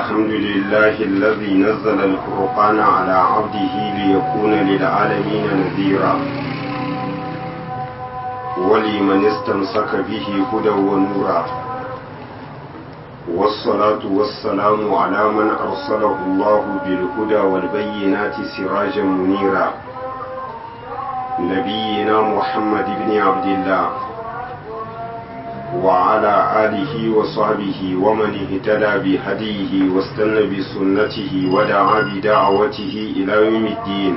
الحمد لله الذي نزل الفرقان على عبده ليكون للعالمين نذيرا ولمن استمسك به هدى ونورا والصلاة والسلام على من أرسله الله بالهدى والبينات سراجا منيرا نبينا محمد بن عبد الله وعلى آله وصحبه ومن اهتدى بهديه واستنى بسنته ودعا بدعوته إلى يوم الدين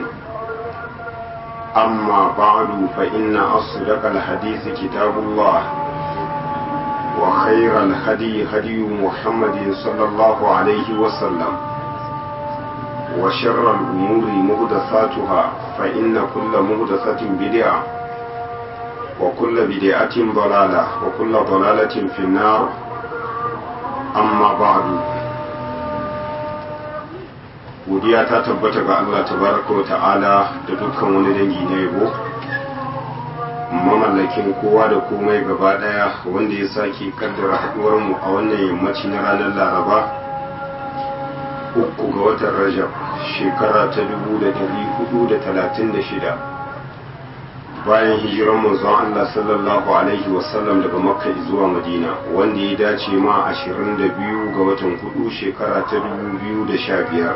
أما بعد فإن أصدق الحديث كتاب الله وخير الهدي هدي محمد صلى الله عليه وسلم وشر الأمور مهدثاتها فإن كل مهدثة بدعة وكل بدعة ضلالة وكل ضلالة في النار أما بعد godiya ta tabbata ga Allah tabaraka wa ta'ala da dukkan wani dangi na yabo mamallakin kowa da komai gaba daya wanda ya sake kaddara haduwar mu a wannan yammaci na ranar laraba uku ga watan rajab shekara ta 1436 bayan hijiran manzon Allah sallallahu alaihi wasallam daga makka zuwa madina wanda ya dace ma 22 ga watan hudu shekara ta 2015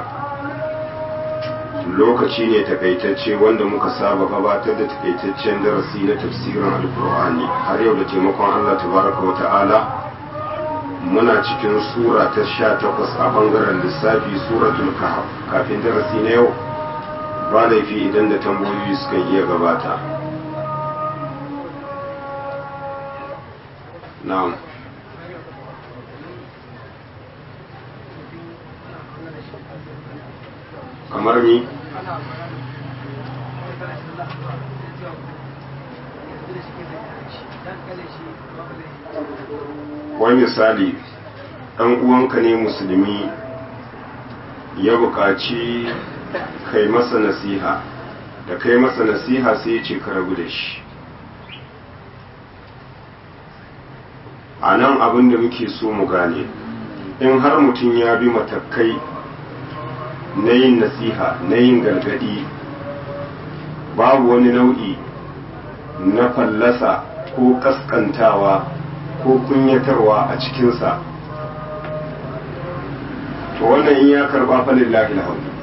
lokaci ne takaitacce wanda muka saba gabatar da takaitaccen darasi na tafsirin alkur'ani har yau da taimakon Allah tabaraka wa ta'ala muna cikin sura ta sha takwas a bangaren lissafi suratul kahf kafin darasi na yau ba laifi idan da tambayoyi suka iya gabata na'am kamar mi wai misali ɗan uwanka ne musulmi ya buƙaci kai masa nasiha da kai masa nasiha sai ya ce ka rabu da shi a nan abin da muke so mu gane in har mutum ya bi matakai na yin nasiha na yin gargadi babu wani nau'i na fallasa ko kaskantawa ko kunyatarwa a cikinsa to wannan in ya karba falillahi alhamdu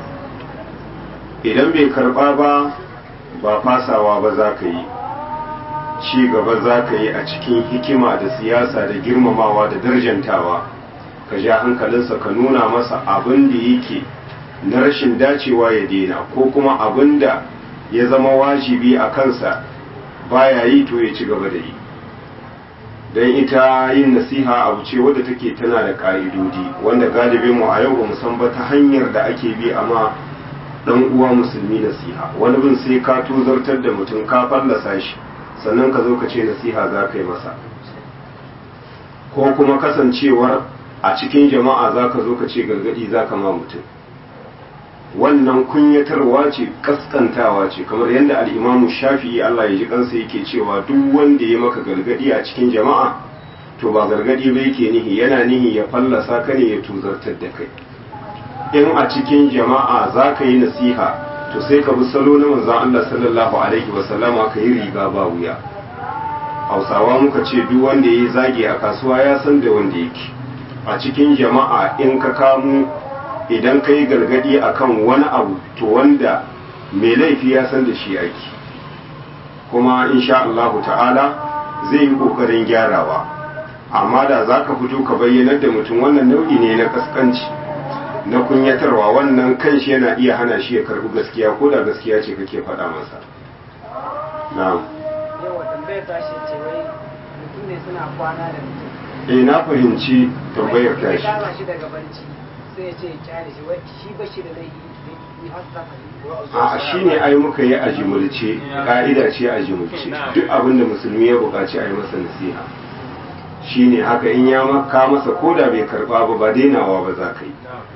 idan bai karba ba ba fasawa ba za ka yi ci gaba za ka yi a cikin hikima da siyasa da girmamawa da darjantawa ka ja hankalinsa ka nuna masa abin da yake na rashin dacewa ya daina ko kuma abin da ya zama wajibi a kansa baya yi to ya ci gaba da yi don ita yin nasiha abu ce wadda take tana da ƙa'idodi wanda galibin mu a yau ba san ba ta hanyar da ake bi amma dan uwa musulmi nasiha wani bin sai ka tozartar da mutum ka fallasa shi sannan ka zo ka ce nasiha za ka yi masa ko kuma kasancewar a cikin jama'a za ka zo ka ce gargadi za ka ma mutum wannan kunyatarwa ce kaskantawa ce kamar yadda al'imamu shafi'i Allah ya ji kansa yake cewa duk wanda ya maka gargadi a cikin jama'a to ba gargadi ba yake nihi yana nihi ya fallasa ka ne ya tuzartar da kai in a cikin jama'a za ka yi nasiha to sai ka bi salo na manzon Allah sallallahu alaihi wa sallama ka yi riga ba wuya hausawa muka ce duk wanda ya yi zagi a kasuwa ya san da wanda yake a cikin jama'a in ka kamo idan ka yi gargadi akan wani abu to wanda mai laifi ya san da shi aiki kuma insha Allahu ta'ala zai yi kokarin gyarawa amma da za ka fito ka bayyanar da mutum wannan nau'i ne na kaskanci na kunyatarwa wannan kanshi yana iya hana shi ya karbi gaskiya ko da gaskiya ce kake faɗa masa na'am yawa tambayar tashi ce wai mutum ne suna kwana da mutum eh na fahimci tambayar Wai tashi ya kama shi daga barci sai ya ce ya kyale shi wai shi ba shi da laifi ni har za ka a shi ne ai muka yi a jimulce ka'ida ce a jimulce duk abin da musulmi ya buƙaci a yi masa nasiha shi ne haka in ya maka masa ko da bai karɓa ba ba dainawa ba za ka yi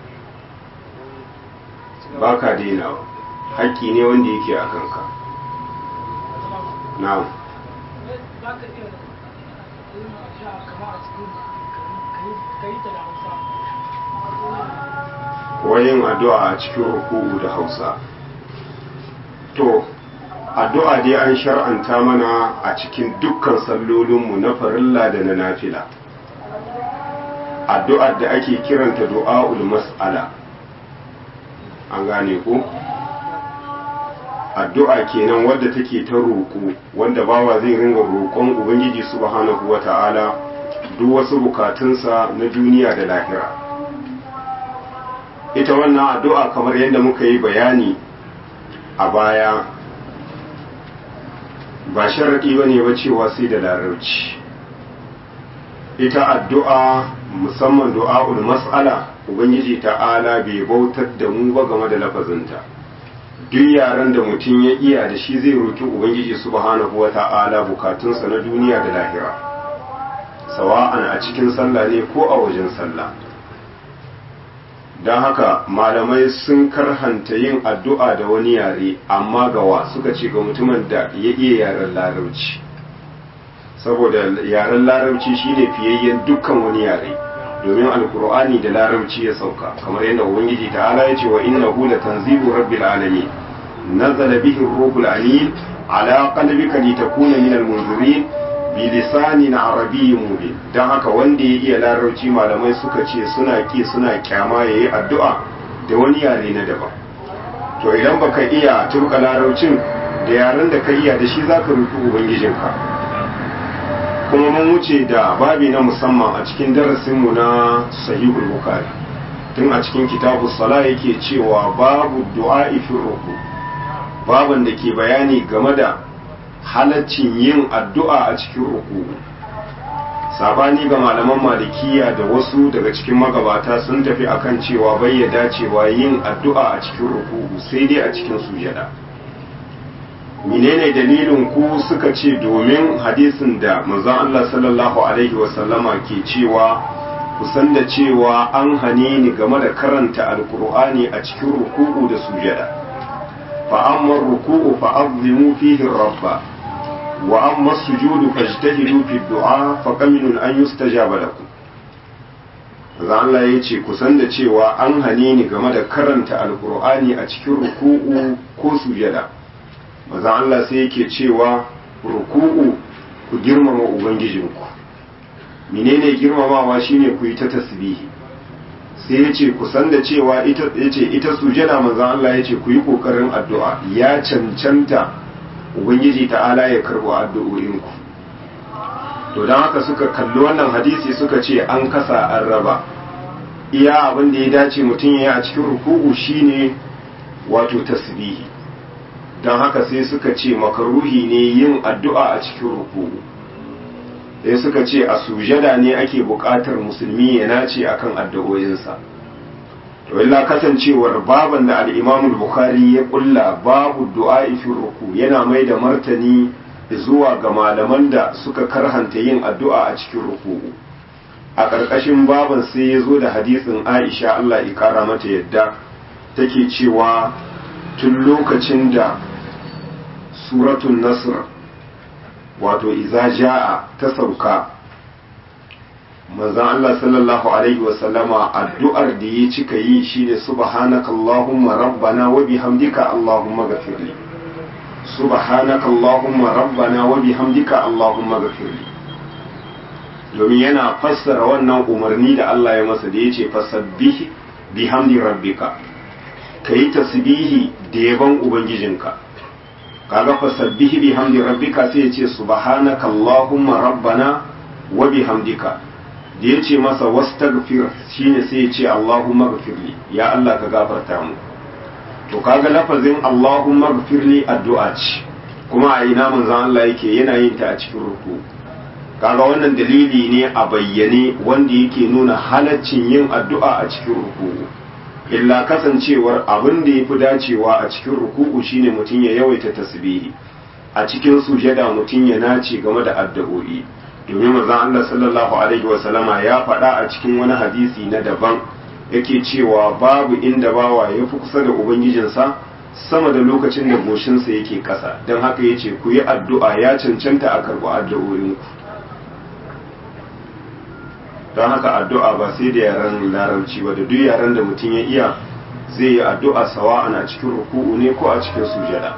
ba ka dainawa haƙƙi ne wanda yake a kanka na'am za ka iya irin a sha kama a cikin ka yi ta da hausa wayin addu'a a cikin ruku'u da hausa to addu'a dai an shar'anta mana a cikin dukkan sallolinmu na farilla da na nafila addu'ar da ake kiranta du'a'ul mas'ala an gane ku addu'a kenan wadda take ta roƙo wanda bawa zai ringa roƙon ubangiji subhanahu wata'ala duk wasu bukatunsa na duniya da lahira ita wannan addu'a kamar yadda muka yi bayani a baya ba sharaɗi ba ne ba cewa sai da larabci ita addu'a musamman du'a'ul mas'ala ubangiji ta'ala bai bautar da mu ba game da lafazinta duk yaren da mutum ya iya da shi zai roki ubangiji subhanahu wata'ala bukatunsa na duniya da lahira sawa'an a cikin sallah ne ko a wajen sallah don haka malamai sun karhanta yin addu'a da wani yare amma gawa suka ce ga mutumin da ya iya yaren larabci saboda yaren larabci shine fiyayyen dukkan wani yare domin alkur'ani da larabci ya sauka kamar yadda ubangiji ta'ala ya ce wa innahu latanzilu rabbil alamin nazala bihi ruhul amin ala qalbika litakuna minal munzirin bi lisanin arabiyyin mubin dan haka wanda ya iya larabci malamai suka ce suna ki suna kyama yayi addu'a da wani yare na daban to idan baka iya turka larabcin da yaren da ka iya da shi zaka roki ubangijinka kuma mun wuce da babi na musamman a cikin darasinmu na sahihul bukhari tun a cikin kitabu sala yake cewa babu du'a fi ruku baban da ke bayani game da halaccin yin addu'a a cikin ruku sabani ga malaman malikiya da wasu daga cikin magabata sun tafi akan cewa bai ya dacewa yin addu'a a cikin ruku sai dai a cikin sujada menene dalilin ku suka ce domin hadisin da manzon Allah sallallahu alaihi wasallama ke cewa kusan da cewa an hane ni game da karanta alkur'ani a cikin ruku'u da sujada fa amma ruku'u fa azimu fihi rabba wa amma sujudu fajtahidu fi du'a fa qaminun an yustajaba lakum manzon Allah ya ce kusan da cewa an hane ni game da karanta alkur'ani a cikin ruku'u ko sujada maza Allah sai yake cewa ruku'u ku girmama ubangijinku menene girmamawa shine ku yi ta tasbihi sai yace ku san da cewa ita yace ita sujada maza Allah yace ku yi kokarin addu'a ya cancanta ubangiji ta'ala ya karbo addu'o'inku to dan haka suka kalli wannan hadisi suka ce an kasa an raba iya abin da ya dace mutum ya yi a cikin ruku'u shine wato tasbihi don haka sai suka ce makaruhi ne yin addu'a a cikin ruku'u sai suka ce a sujada ne ake buƙatar musulmi ya nace akan addu'o'insa to illa kasancewar baban da al-Imam bukhari ya kulla babu du'a fi ruku yana mai da martani zuwa ga malaman da suka karhanta yin addu'a a cikin ruku'u a ƙarƙashin baban sai ya zo da hadisin Aisha Allah ya kara mata yadda take cewa tun lokacin da suratun nasr wato iza ja'a ta sauka manzon Allah sallallahu alaihi wasallama addu'ar da ya cika yi shine subhanaka allahumma rabbana wa bihamdika allahumma ghafirli subhanaka allahumma rabbana wa bihamdika allahumma ghafirli domin yana fassara wannan umarni da Allah ya masa da yace fasabbih bihamdi rabbika kayi tasbihi da yaban ubangijinka kaga fasabbihi bihamdi rabbika sai yace subhanaka allahumma rabbana wa bihamdika da yace masa wastaghfir shine sai yace allahumma ghfirli ya Allah ka gafarta mu to kaga lafazin allahumma ghfirli addu'a ce kuma a ina manzon Allah yake yana yin ta a cikin ruku kaga wannan dalili ne a bayyane wanda yake nuna halaccin yin addu'a a cikin ruku illa kasancewar abin da ya fi dacewa a cikin ruku'u shine mutum ya yawaita tasbihi a cikin sujada mutum ya nace game da addu'o'i domin manzon Allah sallallahu alaihi wasallama ya faɗa a cikin wani hadisi na daban yake cewa babu inda bawa ya fi kusa da ubangijinsa sama da lokacin da goshinsa yake ƙasa don haka ya ce ku yi addu'a ya cancanta a karɓi addu'o'inku don haka addu'a ba sai da yaren larabci ba da duk yaren da mutum ya iya zai yi addu'a sawa ana cikin ruku'u ne ko a cikin sujada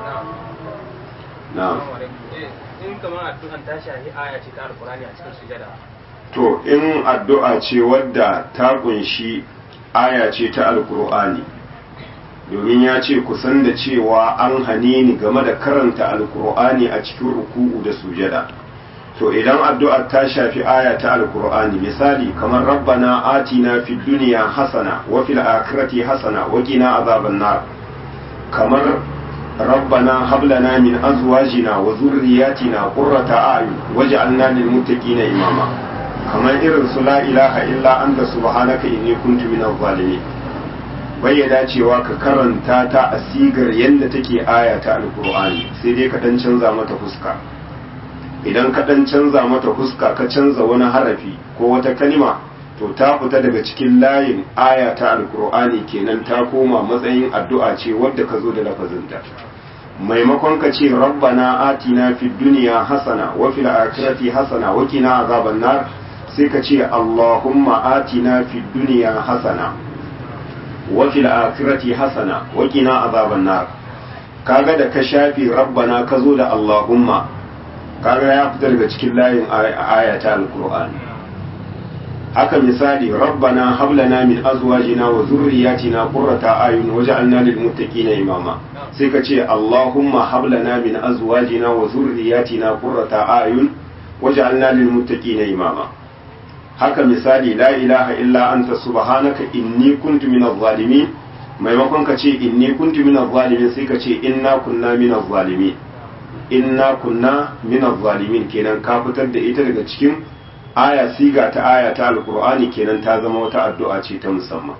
na'am in kamar addu'an ta shafi aya ce ta alkurani a cikin sujada to in addu'a ce wadda ta kunshi aya ce ta alkur'ani domin ya ce kusan da cewa an hane ni game da karanta alkur'ani a cikin ruku'u da sujada to idan addu'ar ta shafi aya ta alkur'ani misali kamar rabbana atina fid dunya hasana wa fil akhirati hasana wa qina azaban nar kamar rabbana hab lana min azwajina wa dhurriyyatina qurrata a'yun waj'alna lil muttaqina imama kamar irin su la ilaha illa anta subhanaka inni kuntu minaz zalimin bai dacewa ka karanta ta a sigar yadda take aya ta alkur'ani sai dai ka dan canza mata fuska idan ka dan canza mata fuska ka canza wani harafi ko wata kalima to ta fita daga cikin layin aya ta alkur'ani kenan ta koma matsayin addu'a ce wadda ka zo da lafazinta maimakon ka ce rabbana atina fid dunya hasana wa fil akhirati hasana wa qina azaban nar sai ka ce allahumma atina fid dunya hasana wa fil akhirati hasana wa qina azaban nar kaga da ka shafi rabbana ka zo da allahumma kaga ya fita daga cikin layin ayata alqur'ani haka misali rabbana hab lana min azwajina wa dhurriyyatina qurrata ayun waj'alna lil muttaqina imama sai ka ce allahumma hab lana min azwajina wa dhurriyyatina qurrata ayun waj'alna lil muttaqina imama haka misali la ilaha illa anta subhanaka inni kuntu minaz zalimin maimakon ka ce inni kuntu minaz zalimin sai ka ce inna kunna minaz zalimin inna kunna minaz zalimin kenan ka fitar da ita daga cikin aya siga ta aya ta alqur'ani kenan ta zama wata addu'a ce ta musamman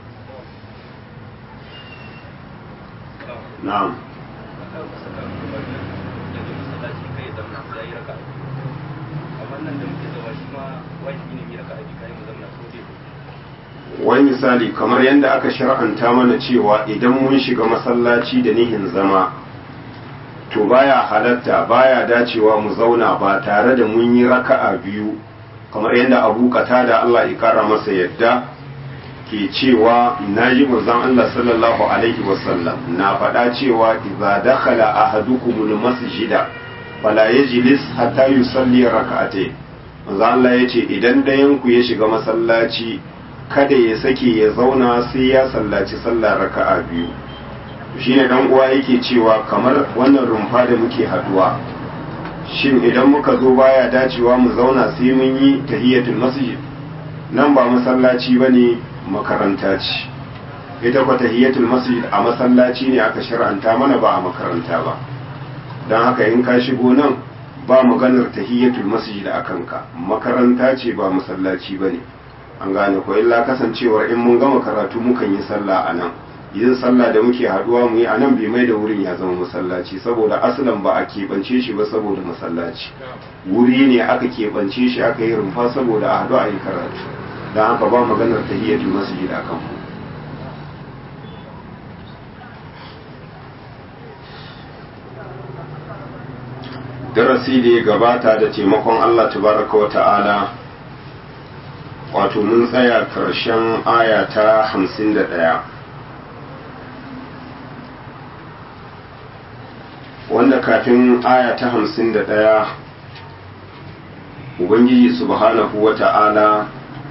na'am wani misali kamar yadda aka shar'anta mana cewa idan mun shiga masallaci da nihin zama to baya halatta baya dacewa mu zauna ba tare da mun yi raka'a biyu kamar yadda abu da Allah ya kara masa yadda ke cewa na ji manzon Allah sallallahu alaihi wasallam na faɗa cewa idza dakhala ahadukumul masjida fala yajlis hatta yusalli raka'atayn manzon Allah yace idan dayan ku ya shiga masallaci kada ya sake ya zauna sai ya sallaci sallah raka'a biyu shine dan uwa yake cewa kamar wannan rumfa da muke haduwa shin idan muka zo baya dacewa mu zauna sai mun yi tahiyatul masjid nan ba masallaci bane makaranta ce ita kwa tahiyatul masjid a masallaci ne aka shar'anta mana ba a makaranta ba don haka in ka shigo nan ba maganar tahiyatul masjid a kanka makaranta ce ba masallaci bane an gane ko illa kasancewar in mun gama karatu mukan yi sallah a nan yin sallah da muke haduwa mu yi a nan bai mai da wurin ya zama masallaci saboda asalin ba a keɓance shi ba saboda masallaci wuri ne aka keɓance shi aka yi rumfa saboda a haɗu a yi karatu don haka ba maganar tahiyyatu masjid akan mu darasi da ya gabata da taimakon Allah tabaraka wa ta'ala wato mun tsaya karshen aya ta hamsin da ɗaya wanda kafin aya ta hamsin da ɗaya ubangiji subhanahu wa ta'ala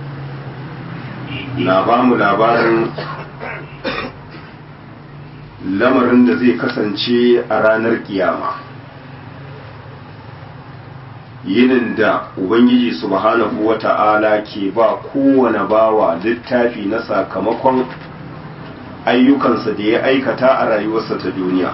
na ba mu labarin lamarin da zai kasance a ranar kiyama yinin da ubangiji subhanahu wa ta'ala ke ba kowane bawa littafi na sakamakon ayyukansa da ya aikata a rayuwarsa ta duniya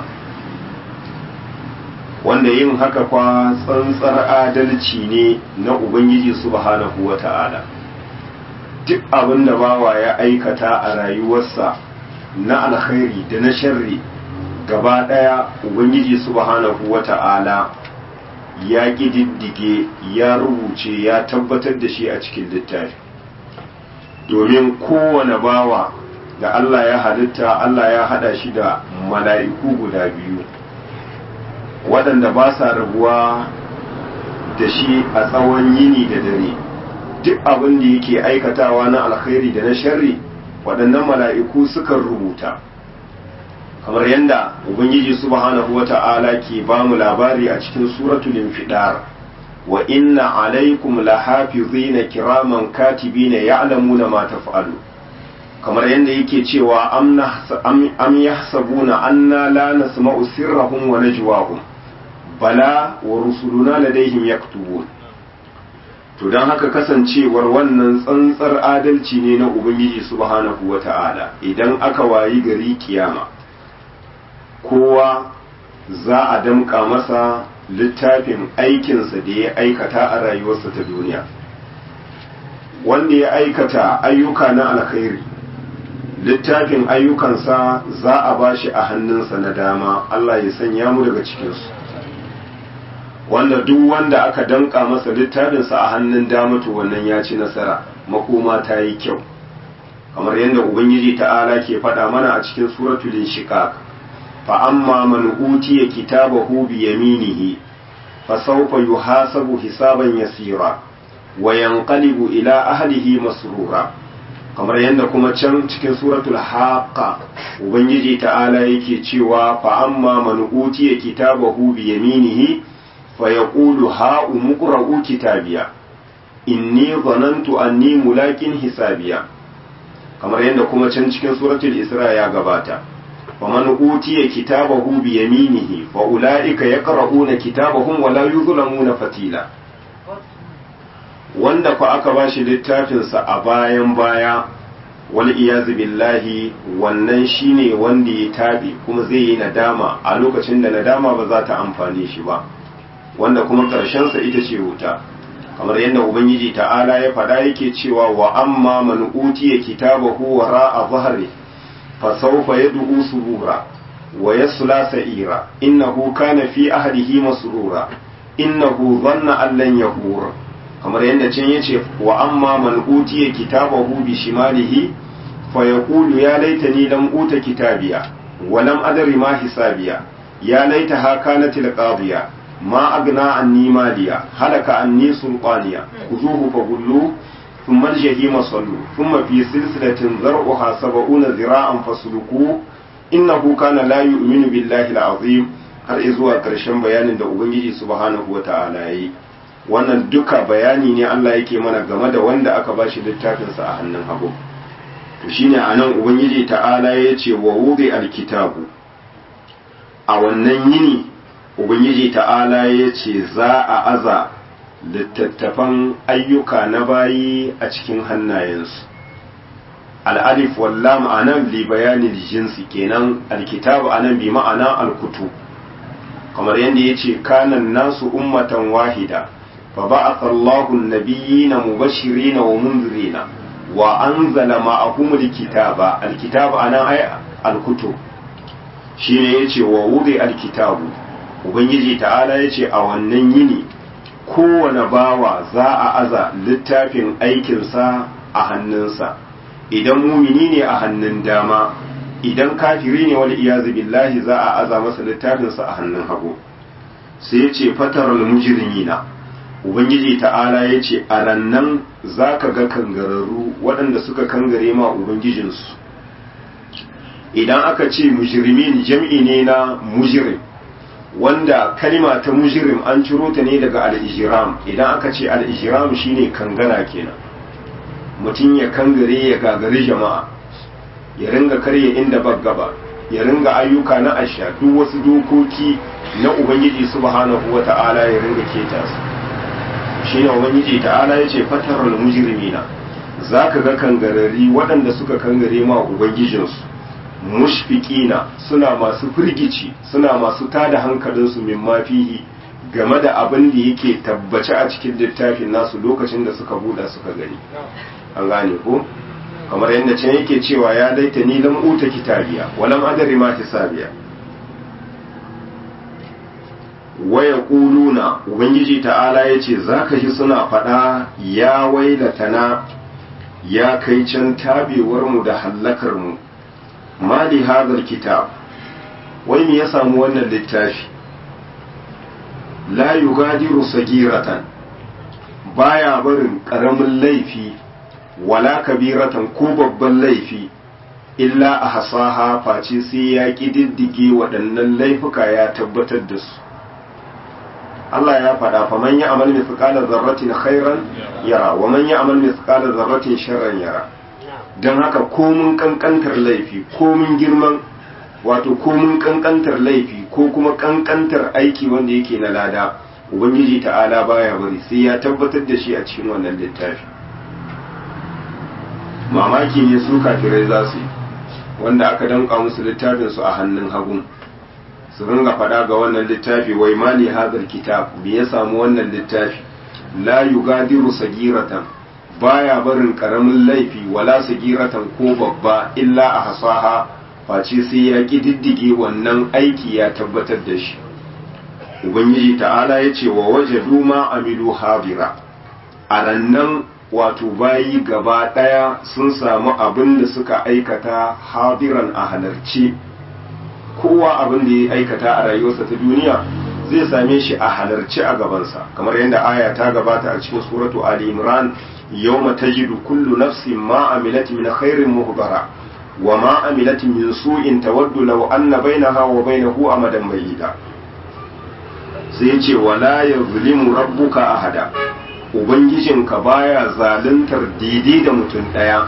wanda yin haka kwa tsantsar adalci ne na ubangiji subhanahu wa ta'ala duk abin da bawa ya aikata a rayuwarsa na alkhairi da na sharri gaba ɗaya ubangiji subhanahu wa ta'ala ya ƙididdige ya rubuce ya tabbatar da shi a cikin littafi domin kowane bawa da Allah ya halitta Allah ya hada shi da mala'iku guda biyu waɗanda ba sa rabuwa da shi a tsawon yini da dare duk abin da yake aikatawa na alkhairi da na sharri waɗannan mala'iku sukan rubuta kamar yadda ubangiji subhanahu wata'ala ke ba mu labari a cikin suratul infidar wa inna alaikum lahafizina kiraman katibina ya'lamuna ma taf'alu kamar yadda yake cewa am yahsabuna anna la nasma'u sirrahum wa najwahum bala wa rusuluna ladaihim yaktubun to don haka kasancewar wannan tsantsar adalci ne na ubangiji subhanahu wata'ala idan aka wayi gari kiyama kowa za a damƙa masa littafin aikinsa da ya aikata a rayuwarsa ta duniya wanda ya aikata ayyuka na alkhairi littafin ayyukansa za a ba shi a hannunsa na dama Allah ya sanya mu daga cikinsu wanda duk wanda aka danka masa littafinsa a hannun dama to wannan ya ci nasara makoma ta yi kyau kamar yadda ubangiji ta'ala ke faɗa mana a cikin suratul inshiqaq fa amma man utiya kitabahu bi yaminihi fa sawfa yuhasabu hisaban yasira wa yanqalibu ila ahlihi masrura kamar yadda kuma can cikin suratul haqqa ubangiji ta'ala yake cewa fa amma man utiya kitabahu bi yaminihi fa yaqulu ha umqra'u kitabiya inni dhanantu anni mulakin hisabiya kamar yadda kuma can cikin suratul isra ya gabata fa man utiya kitabahu bi yaminihi fa ulaika yaqra'una kitabahum wa la yuzlamuna fatila wanda fa aka bashi littafinsa a bayan baya wal iyazu billahi wannan shine wanda ya tabi kuma zai yi nadama a lokacin da nadama ba za ta amfane shi ba wanda kuma sa ita ce wuta kamar yadda ubangiji ta'ala ya faɗa yake cewa wa amma man utiya kitabahu wara'a zahri fa sawfa yad'u surura wa yasla sa'ira innahu kana fi ahlihi masrura innahu dhanna an lan yahur kamar yadda can yace wa amma man utiya kitabahu bi shimalihi fa yaqulu ya laitani lam uta kitabiya wa lam adri ma hisabiya ya laitaha kanat alqadiya ma agna anni maliya halaka anni sulqaniya khuzuhu fagullu thumma aljahima sallu thumma fi silsilatin zar'uha sab'una zira'an fasluku innahu kana la yu'minu billahi alazim har zuwa karshen bayanin da ubangiji subhanahu wata'ala yayi wannan duka bayani ne Allah yake mana game da wanda aka bashi littafinsa a hannun hagu to shine anan ubangiji ta'ala ya ce wa wudi alkitabu a wannan yini ubangiji ta'ala ya ce za a aza littattafan ayyuka na bayi a cikin hannayensu al'alif wallam anan li bayanin jinsi kenan alkitabu anan bi ma'ana alkutu kamar yadda ya ce kanan nasu ummatan wahida فبعث الله النبيين مبشرين ومنذرين وأنزل معهم الكتاب الكتاب أنا أي الكتب shine yace wa wudi alkitabu ubangiji ta'ala yace a wannan yini kowane bawa za a aza littafin aikinsa a hannunsa idan mumini ne a hannun dama idan kafiri ne wal iyazu billahi za a aza masa littafinsa a hannun hagu sai yace fataral mujrimina ubangiji ta'ala ya ce a rannan za ka ga kangararru waɗanda suka kangare ma ubangijinsu idan aka ce mujrimin jam'i ne na mujrim wanda kalima ta mujrim an ciro ta ne daga al'ijiram idan aka ce al'ijiram shine kangara kenan mutum ya kangare ya gagari jama'a ya ringa karya inda gaba ya ringa ayyuka na asha duk wasu dokoki na ubangiji subhanahu wa ta'ala ya ringa keta su shi ne ubangiji ta'ala ya ce fatarul mujrimina za ka ga kangarari waɗanda suka kangare ma ubangijinsu mushfiqina suna masu firgici suna masu tada hankalinsu min mafihi game da abin da yake tabbace a cikin littafin nasu lokacin da suka buɗa suka gani an gane ko kamar yadda can yake cewa ya daita ni lam uta kitabiya walam adari ma hisabiya waya ƙuluna ubangiji ta'ala ya ce za ka ji suna faɗa ya wailatana ya kai can tabewarmu da hallakarmu mali hadar kitab wai me ya samu wannan littafi la yugadiru sagiratan baya barin ƙaramin laifi wala kabiratan ko babban laifi illa a hasaha face sai ya ƙididdige waɗannan laifuka ya tabbatar da su Allah ya faɗa fa man ya amal mithqala zarratin khairan yara wa man ya amal mithqala zarratin sharran yara dan haka komun kankantar laifi komun girman wato komun kankantar laifi ko kuma kankantar aiki wanda yake na lada ubangiji ta'ala baya bari sai ya tabbatar da shi a cikin wannan littafi mamaki ne su kafirai za su yi wanda aka danka musu littafin su a hannun hagu su ringa faɗa ga wannan littafi wai mali hadar kitab me ya samu wannan littafi la yugadiru sagiratan baya barin karamin laifi wala sagiratan ko babba illa a hasaha face sai ya kididdige wannan aiki ya tabbatar da shi ubangiji ta'ala ya ce wa waje duma amilu habira a rannan wato bayi gaba ɗaya sun samu abin da suka aikata habiran a halarci kowa abin da ya aikata a rayuwarsa ta duniya zai same shi a halarci a gabansa kamar yadda aya ta gabata a cikin suratu ali imran yawma tajidu kullu nafsin ma amilat min khairin muhbara wa ma amilat min su'in tawaddu law anna bainaha wa bainahu amadan bayyida sai ya ce wala yazlimu rabbuka ahada ubangijinka baya zaluntar daidai da mutum ɗaya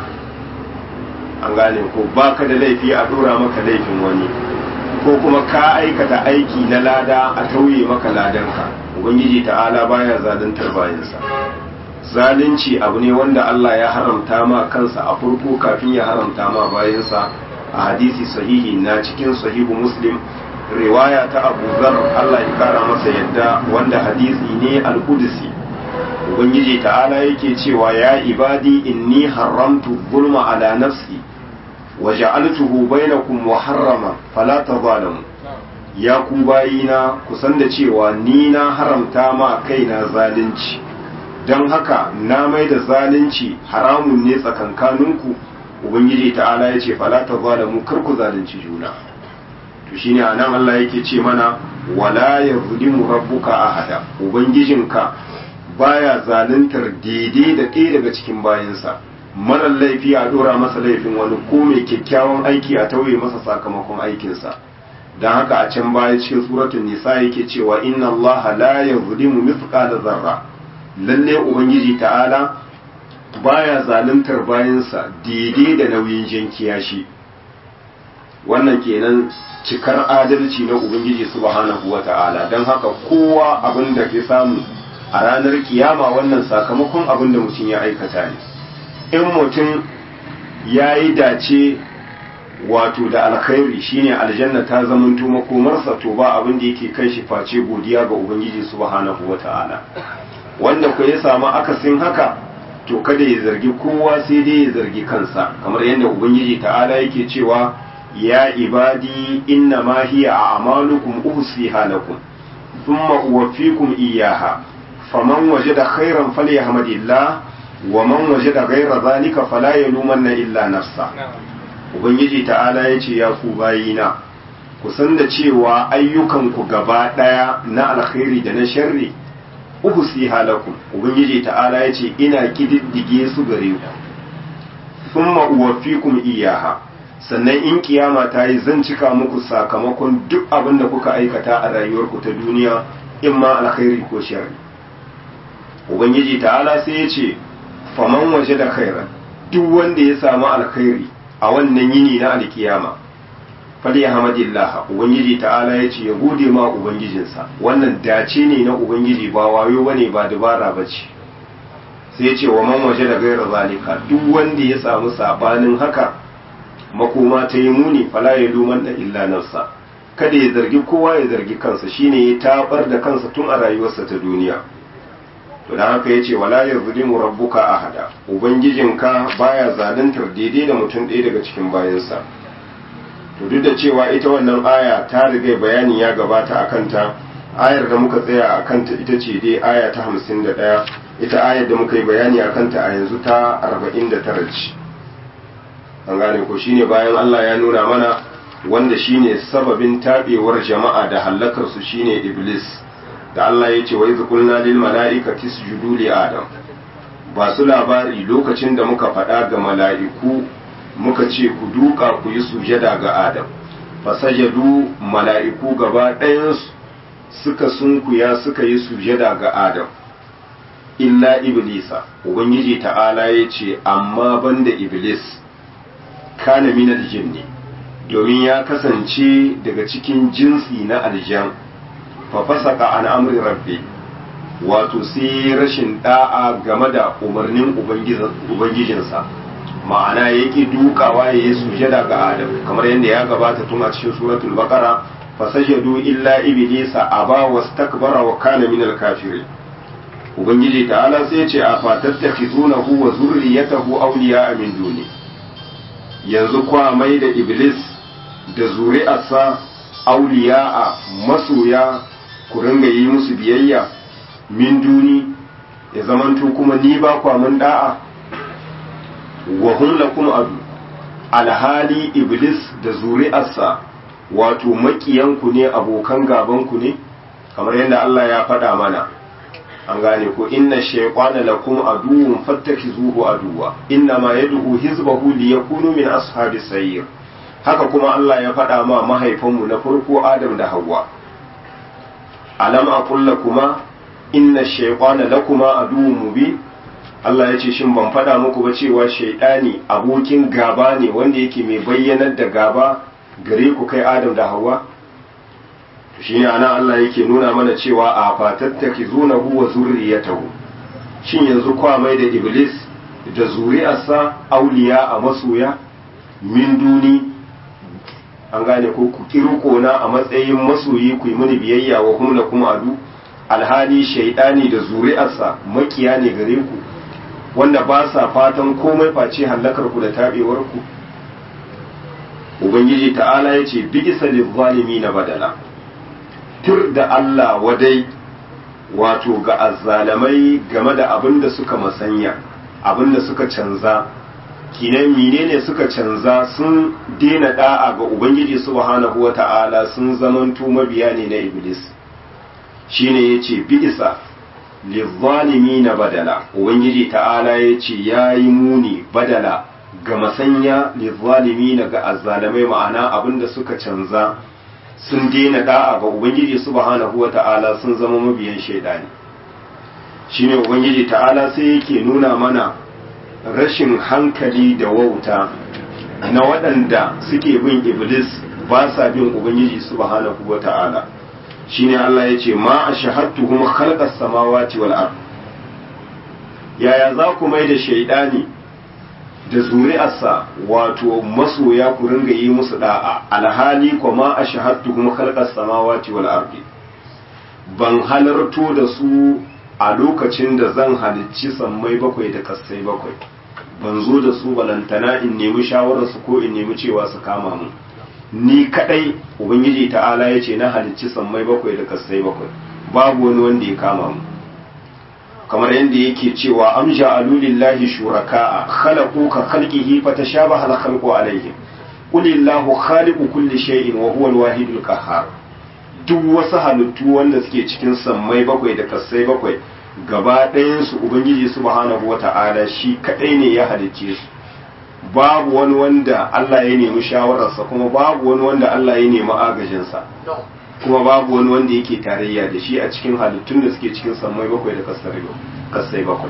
an gane ko baka da laifi a ɗora maka laifin wani ko kuma ka aikata aiki na lada a tauye maka ladanka ubangiji ta'ala baya zaluntar bayansa zalunci abu ne wanda Allah ya haramta ma kansa a farko kafin ya haramta ma bayansa a hadisi sahihi na cikin sahihu muslim riwaya ta abu zar Allah ya kara masa yadda wanda hadisi ne al-qudsi ubangiji ta'ala yake cewa ya ibadi inni haramtu zulma ala nafsi wa ja'altuhu bainakum muharrama fala tazalamu ya ku bayina ku san da cewa ni na haramta ma kaina zalunci don haka na mai da zalunci haramun ne tsakankaninku ubangiji ta'ala ya ce fala tazalamu kar ku zalunci juna to shine anan Allah yake ce mana wala yazlimu rabbuka ahada ubangijinka baya zaluntar daidai da ɗaya daga cikin bayansa marar laifi a dora masa laifin wani ko mai kyakkyawan aiki a tauye masa sakamakon aikinsa don haka a can baya cikin suratun nisa yake cewa inna Allah la yazlimu mithqala zarra lalle ubangiji ta'ala baya zaluntar bayansa daidai da nauyin jan kiyashi wannan kenan cikar adalci na ubangiji subhanahu wata'ala don haka kowa abin da ke samu a ranar kiyama wannan sakamakon abin da mutum ya aikata ne in mutum ya yi dace wato da alkhairi shine aljanna ta zamanto makomarsa to ba abin da yake kai shi face godiya ga ubangiji subhanahu wata'ala wanda ku ya samu akasin haka to kada ya zargi kowa sai dai ya zargi kansa kamar yadda ubangiji ta'ala yake cewa ya ibadi inna ma hiya a'malukum uhsiha lakum thumma uwaffikum iyyaha faman wajada khairan falyahmadillah wa man wajada ghayra zalika fala yalumanna illa nafsa ubangiji ta'ala yace ya ku bayina ku san da cewa ayyukan ku gaba daya na alkhairi da na sharri uhsiha lakum ubangiji ta'ala yace ina kididdige su gare ku thumma uwaffikum iyyaha sannan in kiyama ta yi zan cika muku sakamakon duk abin da kuka aikata a rayuwarku ta duniya in ma alkhairi ko sharri ubangiji ta'ala sai ya ce faman waje da khairan duk wanda ya samu alkhairi a wannan yini na alkiyama fali hamadillah ubangiji ta'ala ya ce ya gode ma ubangijinsa wannan dace ne na ubangiji ba wayo bane ba dabara bace sai ya ce wa man waje da gaira zalika duk wanda ya samu sabanin haka makoma ta yi muni fala ya luman da illa nafsa kada ya zargi kowa ya zargi kansa shine ya tabar da kansa tun a rayuwarsa ta duniya to dan haka yace wala yazlimu rabbuka ahada ubangijinka baya zaluntar daidai da mutum ɗaya daga cikin bayansa to duk da cewa ita wannan aya ta riga bayani ya gabata akan ta ayar da muka tsaya akan ta ita ce dai aya ta 51 ita ayar da muka yi bayani akan ta a yanzu ta 49 ce an gane ko shine bayan Allah ya nuna mana wanda shine sababin tabewar jama'a da hallakar su shine iblis da Allah ya ce wa iz qulna lil mala'ikati isjudu li adam ba su labari lokacin da muka faɗa ga mala'iku muka ce ku duka ku yi sujada ga adam fasajadu mala'iku gaba ɗayansu suka sunkuya suka yi sujada ga adam illa iblisa ubangiji ta'ala ya ce amma banda iblis kana minal jinni domin ya kasance daga cikin jinsi na aljan fa fasaka an amri rabbi wato sai rashin da'a game da umarnin ubangijinsa ma'ana yake dukawa ya yi sujada ga adam kamar yadda ya gabata tun a cikin suratul baqara fasajadu illa iblisa aba wastakbara wa kana minal kafirin ubangiji ta'ala sai ce a fatattakhizunahu wa zurriyatahu awliya min duni yanzu kwa mai da iblis da zuri'arsa awliya'a masoya ku ringa yi musu biyayya min duni ya zamanto kuma ni ba kwa mun da'a wa hum lakum adu alhali iblis da zuri'arsa wato makiyanku ne abokan gabanku ne kamar yadda Allah ya faɗa mana an gane ko inna shaytana lakum aduwwun fattakizuhu aduwa inna ma yad'u hizbahu liyakunu min ashabis sayyir haka kuma Allah ya faɗa ma mahaifanmu na farko Adam da Hawwa alam aqul lakuma inna shaytana lakuma aduwwun mubin Allah ya ce shin ban faɗa muku ba cewa shaytani abokin gaba ne wanda yake mai bayyanar da gaba gare ku kai Adam da Hawwa shi ne ana Allah yake nuna mana cewa a fatattaki zunahu wa zurriyatahu shin yanzu kwa mai da iblis da zuri'arsa auliya a masoya min duni an gane ko ku kirko na a matsayin masoyi ku yi mini biyayya wa hum lakum adu alhali shaidani da zuri'arsa makiya ne gare ku wanda ba sa fatan komai face hallakar ku da tabewar ku ubangiji ta'ala yace bi'sa lil na badala tur da Allah wadai wato ga azzalamai game da abin da suka masanya abin da suka canza kinan menene suka canza sun daina da'a ga ubangiji subhanahu wata'ala sun zamanto mabiya ne na iblis shine yace bi'sa na badala ubangiji ta'ala yace yayi muni badala ga masanya na ga azzalamai ma'ana abin da suka canza sun daina da'a ga ubangiji subhanahu wata'ala sun zama mabiyan shaidani shine ubangiji ta'ala sai yake nuna mana rashin hankali da wauta na waɗanda suke bin iblis ba sa bin ubangiji subhanahu wata'ala shine Allah ya ce ma ashhadtuhum khalqas samawati wal ard yaya za ku mai da shaidani da zuri'arsa wato masoya ku ringa yi musu da'a alhali kuma a shahadtu kuma khalqas samawati wal ardi ban halarto da su a lokacin da zan halicci sammai bakwai da kassai bakwai ban zo da su balantana in nemi shawararsu ko in nemi cewa su kama mu ni kadai ubangiji ta'ala ya ce na halicci sammai bakwai da kassai bakwai babu wani wanda ya kama mu kamar yadda yake cewa am ja'alu lillahi shuraka'a khalaqu ka khalqihi fatashabaha al-khalqu alayhim qul illahu khaliqu kulli shay'in wa huwa al-wahidul qahhar duk wasu halittu wanda suke cikin sammai bakwai da kasai bakwai gaba ɗayan su ubangiji subhanahu wata'ala shi kadai ne ya halicce su babu wani wanda Allah ya nemi shawararsa kuma babu wani wanda Allah ya nemi agajinsa kuma babu wani wanda yake tarayya da shi a cikin halittun da suke cikin sammai bakwai da kasai bakwai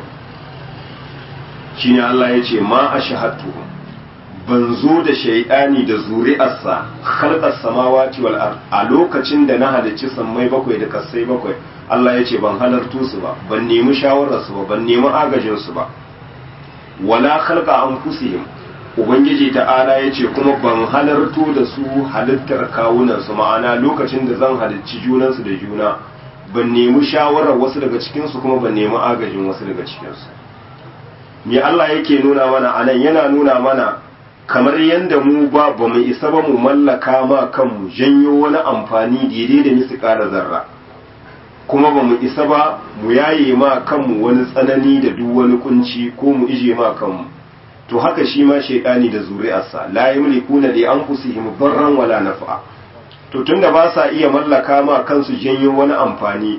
shi ne Allah ya ce ma a shahatu ban zo da shaidani da zuri'arsa halkar samawati wal ard a lokacin da na halicci sammai bakwai da kasai bakwai Allah ya ce ban halartu su ba ban nemi shawararsu ba ban nemi agajinsu ba wala khalqa anfusihim ubangiji ta'ala ya ce kuma ban halarto da su halittar kawunansu ma'ana lokacin da zan halicci junansu da juna ban nemi shawarar wasu daga cikinsu kuma ban nemi agajin wasu daga cikinsu me Allah yake nuna mana anan yana nuna mana kamar yadda mu ba ba mu isa ba mu mallaka ma kanmu janyo wani amfani daidai da nisu ƙara zarra kuma ba mu isa ba mu yaye ma kanmu wani tsanani da duk wani kunci ko mu ije ma kanmu to haka shi ma shaidani da zuri'arsa la yamlikuna li anfusihim darran wala naf'a to tunda ba sa iya mallaka ma kansu janyo wani amfani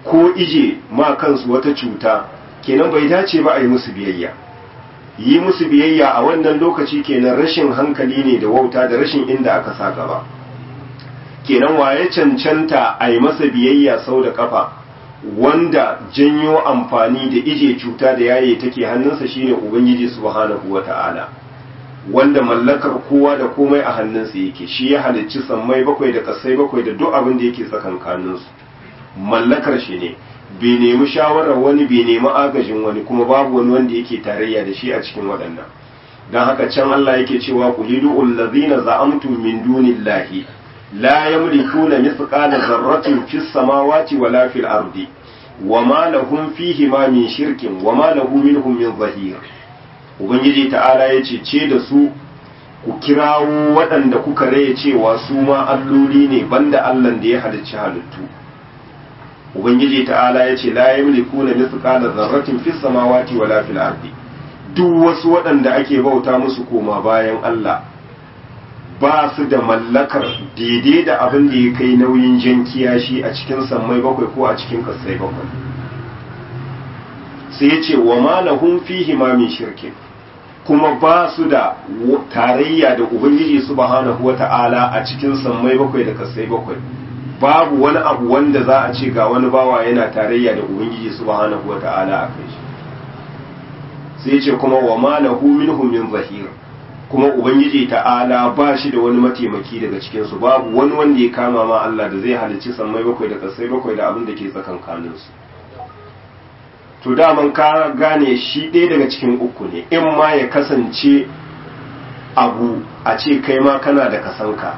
ko ije ma kansu wata cuta kenan bai dace ba a yi musu biyayya yi musu biyayya a wannan lokaci kenan rashin hankali ne da wauta da rashin inda aka sa gaba kenan waye cancanta a yi masa biyayya sau da kafa wanda janyo amfani da ije cuta da yaye take hannunsa shine ubangiji subhanahu wata'ala wanda mallakar kowa da komai a hannunsa yake shi ya halicci sammai bakwai da kasai bakwai da duk abin da yake tsakankaninsu mallakar shi ne bai nemi shawarar wani bai nemi agajin wani kuma babu wani wanda yake tarayya da shi a cikin waɗannan don haka can Allah yake cewa qulidu allazina za'amtum min dunillahi la yamlikuna mithqala dharratin fis samawati wala fil ardi wama lahum fihi ma min shirkin wama lahu minhum min zahir ubangiji ta'ala yace ce da su ku kirawo waɗanda kuka raye cewa su ma alloli ne banda Allah da ya halicci halittu ubangiji ta'ala ya ce la yamliku na mithqala dharratin fis samawati wala fil ardi duk wasu waɗanda ake bauta musu koma bayan Allah ba su da mallakar daidai da abin da ya kai nauyin jan kiyashi a cikin sammai bakwai ko a cikin kasai bakwai sai ya ce wa ma lahum fihi ma min shirkin kuma ba su da tarayya da ubangiji subhanahu wata'ala a cikin sammai bakwai da kasai bakwai babu wani abu wanda za a ce ga wani bawa yana tarayya da ubangiji subhanahu wata'ala a kai shi sai ce kuma wa ma lahu minhum min zahir kuma ubangiji ta'ala ba shi da wani mataimaki daga cikin su babu wani wanda ya kama ma Allah da zai halicci sammai bakwai da kasai bakwai da abin da ke tsakankanin su to daman ka gane shi ɗaya daga cikin uku ne in ma ya kasance abu a ce kai ma kana da kasanka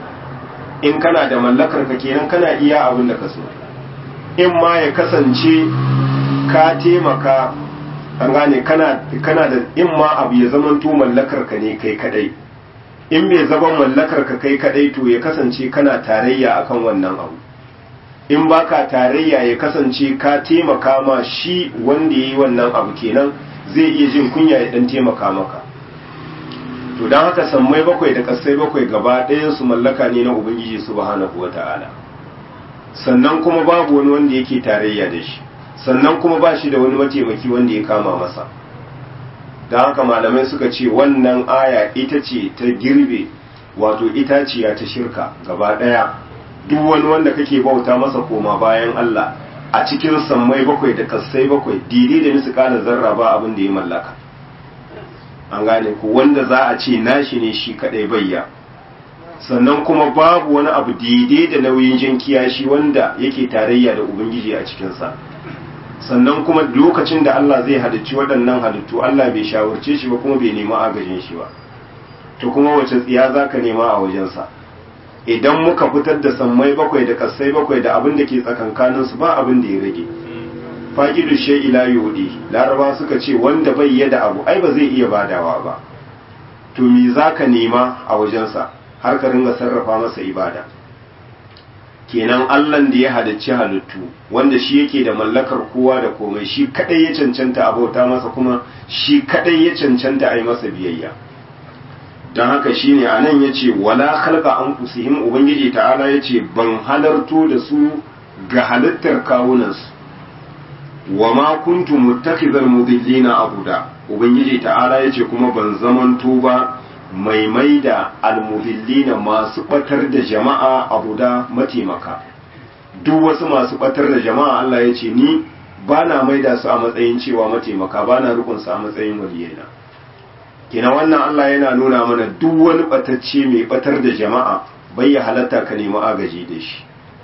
in kana da mallakar ka kenan kana iya abin da ka so in ma ya kasance ka taimaka an gane kana kana da in ma abu ya zama to mallakar ka ne kai kadai in bai zama mallakar ka kai kadai to ya kasance kana tarayya akan wannan abu in baka tarayya ya kasance ka taimaka ma shi wanda yayi wannan abu kenan zai iya jin kunya ya dan taimaka maka to don haka sammai bakwai da kasai bakwai gaba ɗayansu mallaka ne na ubangiji subhanahu wata'ala sannan kuma babu wani wanda yake tarayya da shi sannan kuma ba shi da wani mataimaki wanda ya kama masa don haka malamai suka ce wannan aya ita ce ta girbe wato itaciya ta shirka gaba ɗaya duk wani wanda kake bauta masa koma bayan Allah a cikin sammai bakwai da kasai bakwai daidai da nisu kana zarra ba abin da ya mallaka an gane ku wanda za a ce nashi ne shi kadai bayya sannan kuma babu wani abu daidai da nauyin jin kiyashi wanda yake tarayya da ubangiji a cikinsa sannan kuma lokacin da Allah zai halicci waɗannan halittu Allah bai shawarce shi ba kuma bai nemi agajin shi ba to kuma wace tsiya za ka nema a wajensa idan muka fitar da sammai bakwai da kasai bakwai da abin da ke tsakankaninsu ba abin da ya rage faƙidu she ila yudi laraba suka ce wanda bai yada abu ai ba zai iya badawa ba to me zaka nema a wajensa har ka ringa sarrafa masa ibada kenan allan da ya halicci halittu wanda shi yake da mallakar kowa da komai shi kadai ya cancanta a bauta masa kuma shi kadai ya cancanta a yi masa biyayya don haka shine a nan ya ce wala khalqa anfusihim ubangiji ta'ala ya ce ban halarto da su ga halittar kawunansu wa ma kuntu muttakhidhal mudillina abuda ubangiji ta'ala yace kuma ban zamanto ba mai maida almudillina masu batar da jama'a abuda mataimaka duk wasu masu batar da jama'a Allah yace ni bana maida su a matsayin cewa mataimaka bana rukun su a matsayin waliyina kina wannan Allah yana nuna mana duk wani batacce mai batar da jama'a bai ya halatta ka nemi agaji da shi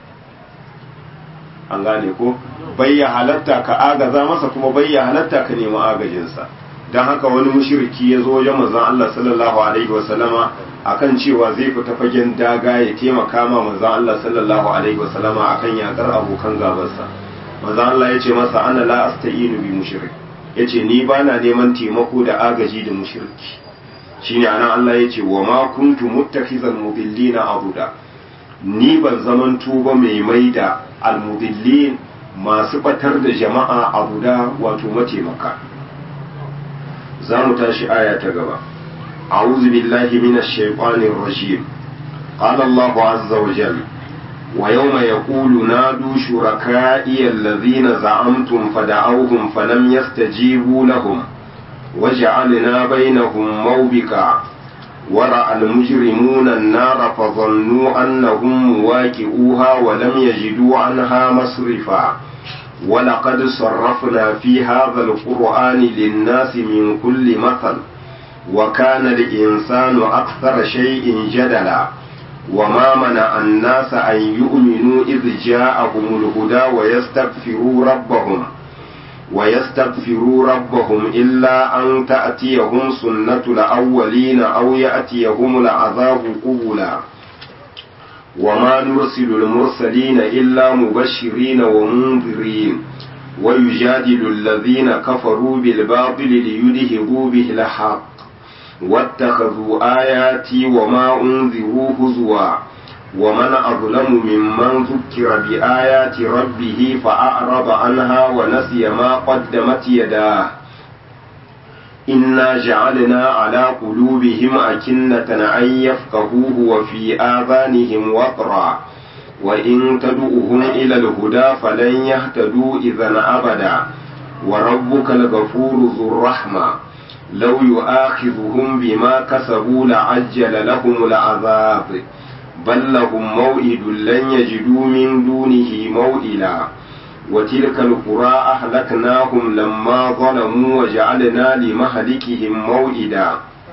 an gane ko bai ya halatta ka agaza masa kuma bai ya halatta ka nemi agajinsa don haka wani mushriki ya zo wajen manzon Allah sallallahu alaihi wa sallama akan cewa zai fita fagen daga ya taimaka ma manzon Allah sallallahu alaihi wa sallama akan yakar abokan gabansa manzon Allah ya ce masa ana la asta'inu bi mushrik yace ni bana neman taimako da agaji da mushriki shine anan Allah ya ce wa ma kuntu muttakhizal mudillina abuda ni ban zaman tuba mai maida almudillin masu batar da jama'a a guda wato mataimaka za mu tashi aya ta gaba a'udhu billahi minash shaitanir rajim qala Allahu azza wa jalla ويوم يقول نادوا شركائي الذين زعمتم فدعوهم فلم يستجيبوا لهم وجعلنا بينهم موبقا ورأى المجرمون النار فظنوا أنهم مواكئوها ولم يجدوا عنها مصرفا ولقد صرفنا في هذا القرآن للناس من كل مثل وكان الإنسان أكثر شيء جدلا وما منع الناس أن يؤمنوا إذ جاءهم الهدى ويستغفروا ربهم ويستغفروا ربهم إلا أن تأتيهم سنة الأولين أو يأتيهم العذاب قبلا وما نرسل المرسلين إلا مبشرين ومنذرين ويجادل الذين كفروا بالباطل ليدهبوا به الحق واتخذوا آياتي وما أنذروا هزوا ومن أظلم ممن ذكر بآيات ربه فأعرض عنها ونسي ما قدمت يداه إنا جعلنا على قلوبهم أكنة أن يفقهوه وفي آذانهم وقرا وإن تدعوهم إلى الهدى فلن يهتدوا إذا أبدا وربك الغفور ذو الرحمة لو يؤاخذهم بما كسبوا لعجل لهم العذاب بل لهم موئد لن يجدوا من دونه موئلا وتلك القرى أهلكناهم لما ظلموا وجعلنا لمهلكهم موئدا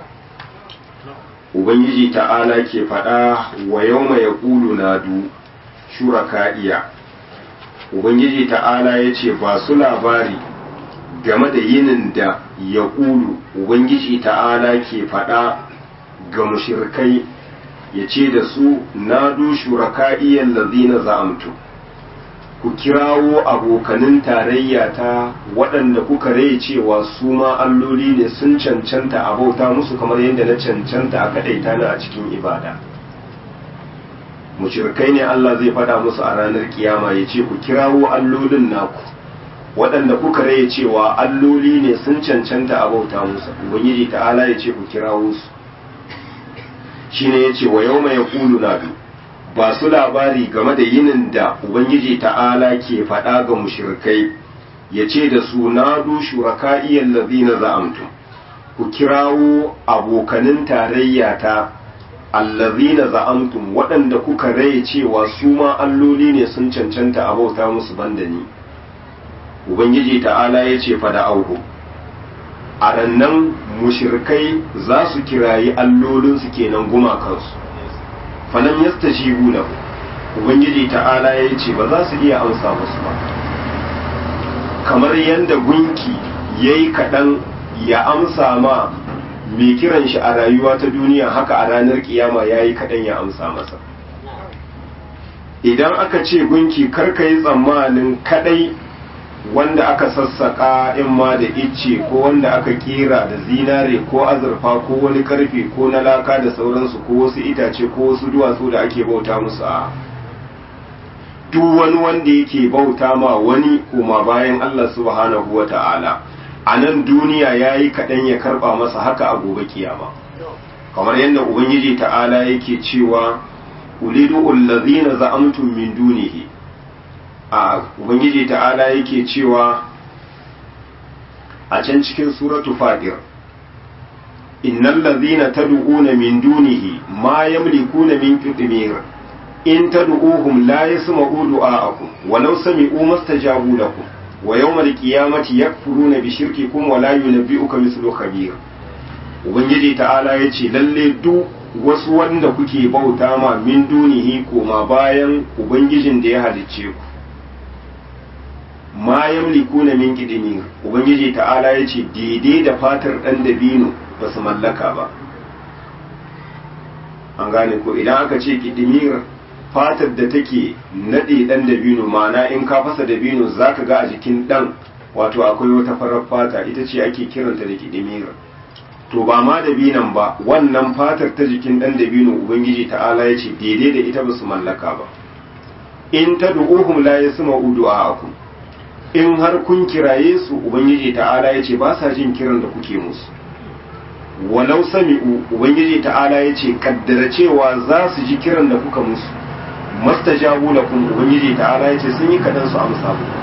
Ubangiji ta'ala ke faɗa wa yau mai ƙulu na du shuraka'iya. Ubangiji ta'ala ya ce ba su labari game da yinin da ya ƙulu Ubangiji ta'ala ke faɗa ga mushirkai ya ce da su na du shuraka'iyan lazina za'amtu. ku kirawo abokanin tarayya ta waɗanda kuka rai cewa su ma alloli ne sun cancanta a bauta musu kamar yadda na cancanta a kaɗaita na a cikin ibada mushrikai ne Allah zai faɗa musu a ranar kiyama ya ce ku kirawo allolin naku waɗanda kuka rai cewa alloli ne sun cancanta a bauta musu ubangiji ta'ala ya ce ku kirawo su shine ya ce wa yau mai kulu na biyu ba su labari game da yinin da Ubangiji ta'ala ke faɗa ga mushirkai ya ce da su na du shuraka'iyyar lazina za'amtum ku kirawo abokanin tarayya ta allazina za'amtum waɗanda kuka rai cewa su ma alloli ne sun cancanta a bauta musu banda ni Ubangiji ta'ala ya ce fada auhu a rannan mushirkai za su kirayi allolinsu kenan gumakansu falam yastajibu lahu ubangiji ta'ala ya ce ba za su iya amsa musu ba kamar yadda gunki yayi kaɗan ya amsa ma mai kiran shi a rayuwa ta duniya haka a ranar kiyama yayi kaɗan ya amsa masa idan aka ce gunki karka yi tsammanin kaɗai wanda aka sassaka in ma da icce ko wanda aka kera da zinare ko azurfa ko wani karfe ko na laka da sauransu ko wasu itace ko wasu duwatsu da ake bauta musu a duk wani wanda yake bauta ma wani kuma bayan Allah subhanahu wa ta'ala a nan duniya ya yi kaɗan ya karɓa masa haka a gobe kiyama kamar yadda ubangiji ta'ala yake cewa ulidu allazina za'amtum min dunihi a ubangiji ta'ala yake cewa a can cikin suratu fadir innal ladhina tad'una min dunihi ma yamlikuna min qitmir in tad'uhum la yasma'u du'a'akum walau sami'u mastajabu lakum wa yawmal qiyamati yakfuruna bi shirkikum wa la yunabbi'uka mithlu khabir ubangiji ta'ala yace lalle duk wasu wanda kuke bauta ma min dunihi koma bayan ubangijin da ya halicce ku ma yamlikuna min qidmir ubangiji ta'ala yace daidai da fatar dan dabino ba su mallaka ba an gane ko idan aka ce qidmir fatar da take nade dan dabino ma'ana in ka fasa dabino zaka ga a jikin dan wato akwai wata farar fata ita ce ake kiranta da qidmir to ba ma dabinan ba wannan fatar ta jikin dan dabino ubangiji ta'ala yace daidai da ita ba su mallaka ba in tad'uhum la yasma'u du'a'akum in har kun kiraye su ubangiji ta'ala ya ce ba sa jin kiran da kuke musu walau sami'u ubangiji ta'ala ya ce kaddara cewa za su ji kiran da kuka musu mastajabu lakum ubangiji ta'ala yace sun yi kadan su amsa ku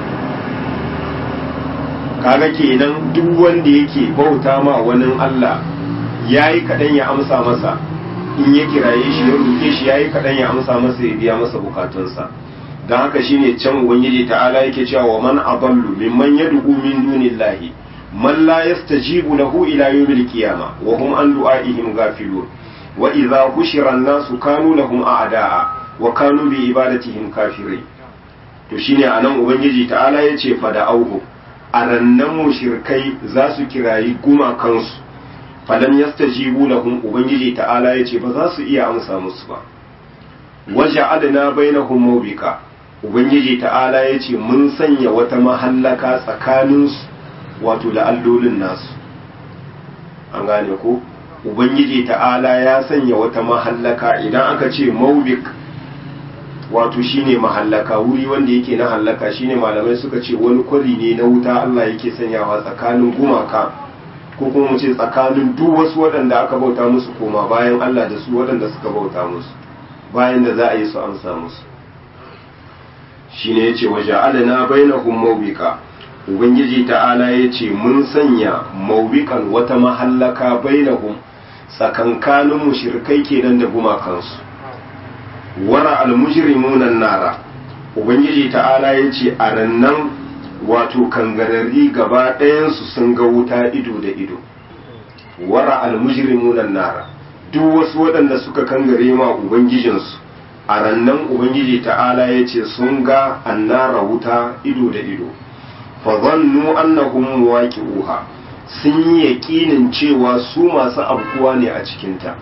kaga kenan duk wanda yake bauta ma wani Allah yayi kadan ya amsa masa in ya kiraye shi ya roke shi yayi kadan ya amsa masa ya biya masa bukatunsa dan haka shine can ubangiji ta'ala yake cewa wa man adallu mimman yad'u min dunillahi man la yastajibu lahu ila yawmil qiyamah wa hum an du'aihim ghafilun wa idza hushira an-nasu kanu lahum a'da'a wa kanu bi ibadatihim kafirin to shine anan ubangiji ta'ala yace fa da auhu arannan mushrikai za su kirayi gumakansu falam yastajibu lahum ubangiji ta'ala yace ba za su iya amsa musu ba waja'alna bainahum mawbika ubangiji ta'ala yace mun sanya wata mahallaka tsakaninsu wato da allolin nasu an gane ko ubangiji ta'ala ya sanya wata mahallaka idan aka ce mawbik wato shine mahallaka wuri wanda yake na hallaka shine malamai suka ce wani kwari ne na wuta Allah yake sanyawa tsakanin gumaka ko kuma mu ce tsakanin duk wasu waɗanda aka bauta musu koma bayan Allah da su waɗanda suka bauta musu bayan da za a yi su amsa musu shine yace waja'alna bainahum mawbika ubangiji ta'ala yace mun sanya mawbikan wata mahallaka bainahum tsakankanin mushrikai kenan da gumakansu wara almujrimuna nara ubangiji ta'ala yace a rannan wato kangararri gaba ɗayansu sun ga wuta ido da ido wara almujrimuna nara duk wasu waɗanda suka kangare ma ubangijinsu a rannan ubangiji ta'ala yace sun ga annara wuta ido da ido fa zannu annahum muwaqi'uha sun yi yaƙinin cewa su masu abkuwa ne a cikinta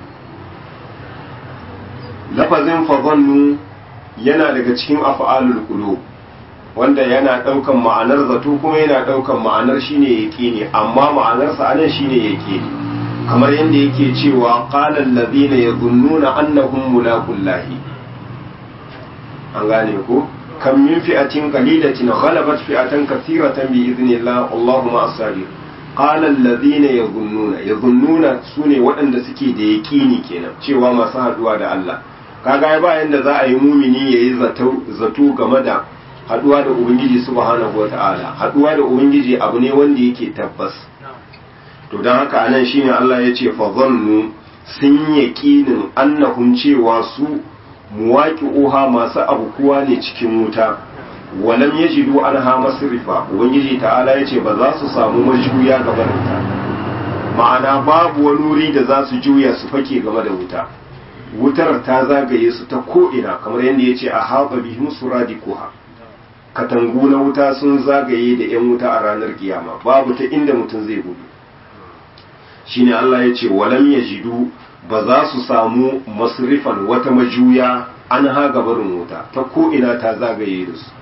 lafazin fazannu yana daga cikin af'alul qulub wanda yana daukan ma'anar zato kuma yana daukan ma'anar shine yaqini amma ma'anar sa anan shine yaqini kamar yanda yake cewa qala alladhina yadhunnuna annahum mulaqullahi an gane ko kam min fi'atin qalilatin ghalabat fi'atan kathiratan bi idhnillah Allahu ma'as sabir qala alladhina yadhunnuna yadhunnuna sune waɗanda suke da yaqini kenan cewa masu haduwa da Allah kaga ba yanda za a yi mumini yayi zato zato game da haduwa da ubangiji subhanahu wataala haduwa da ubangiji abu ne wanda yake tabbas to dan haka anan shine Allah ya ce fa zannu sun yaqinin annahum cewa su muwaqi'uha masu abukuwa ne cikin wuta walam yajidu anha masrifa ubangiji ta'ala ya ce ba za su samu majuya gaba da wuta ma'ana babu wani wuri da za su juya su fake game da wuta wutar ta zagaye su ta ko'ina kamar yadda ya ce a haɓa bihim suradikuha katangu na wuta sun zagaye da 'yan wuta a ranar kiyama babu ta inda mutum zai gudu shine Allah ya ce walam ya jidu ba za su samu masrifan wata majuya an haga barin wuta ta ko'ina ta zagaye da su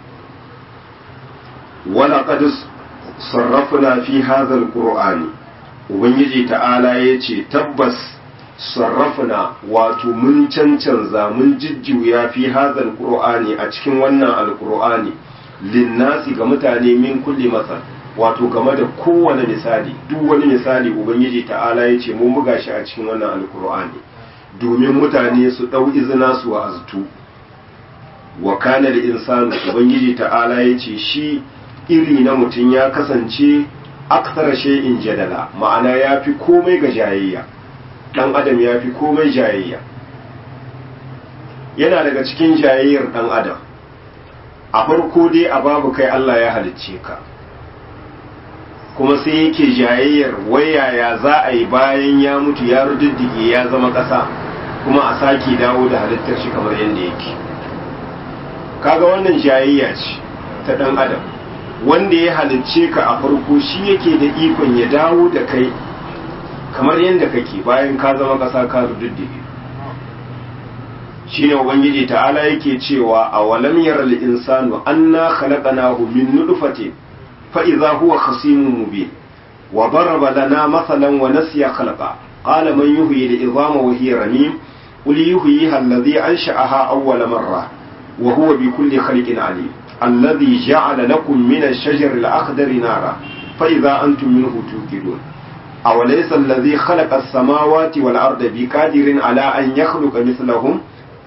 wala qadis sarrafna fi hadha alqur'ani ubangiji ta'ala yace tabbas sarrafna wato mun cancanza mun jijjuya fi hadha alqur'ani a cikin wannan alqur'ani linnasi ga mutane min kulli masal wato game da kowane misali duk wani misali ubangiji ta'ala yace mun buga shi a cikin wannan alqur'ani domin mutane su dau izina su wa'aztu wa kana da insanu ubangiji ta'ala yace shi iri na mutum ya kasance aksara shay'in jadala ma'ana ya fi komai ga jayayya dan adam ya fi komai jayayya yana daga cikin jayayyar dan adam a farko dai a babu kai Allah ya halicce ka kuma sai yake jayayyar wayaya za a yi bayan ya mutu ya rududdige ya zama ƙasa kuma a sake dawo da halittar shi kamar yadda yake kaga wannan jayayya ce ta dan adam wanda ya halicce ka a farko shi yake da ikon ya dawo da kai kamar yadda kake bayan ka zama ƙasa ka rududdige shine ubangiji ta'ala yake cewa a walam yaral insanu anna khalaqnahu min nutfatin fa idza huwa khasimun mubin wa daraba lana mathalan wa nasiya khalaqa qala man yuhyi al-idhama wa hiya ramim qul yuhyiha alladhi ansha'aha awwala marra wa huwa bi kulli khalqin alim alladhi ja'ala lakum min ash-shajari al-akhdari nara fa idza antum minhu tuqidun أوليس الذي خلق السماوات والأرض بقادر على أن يخلق مثلهم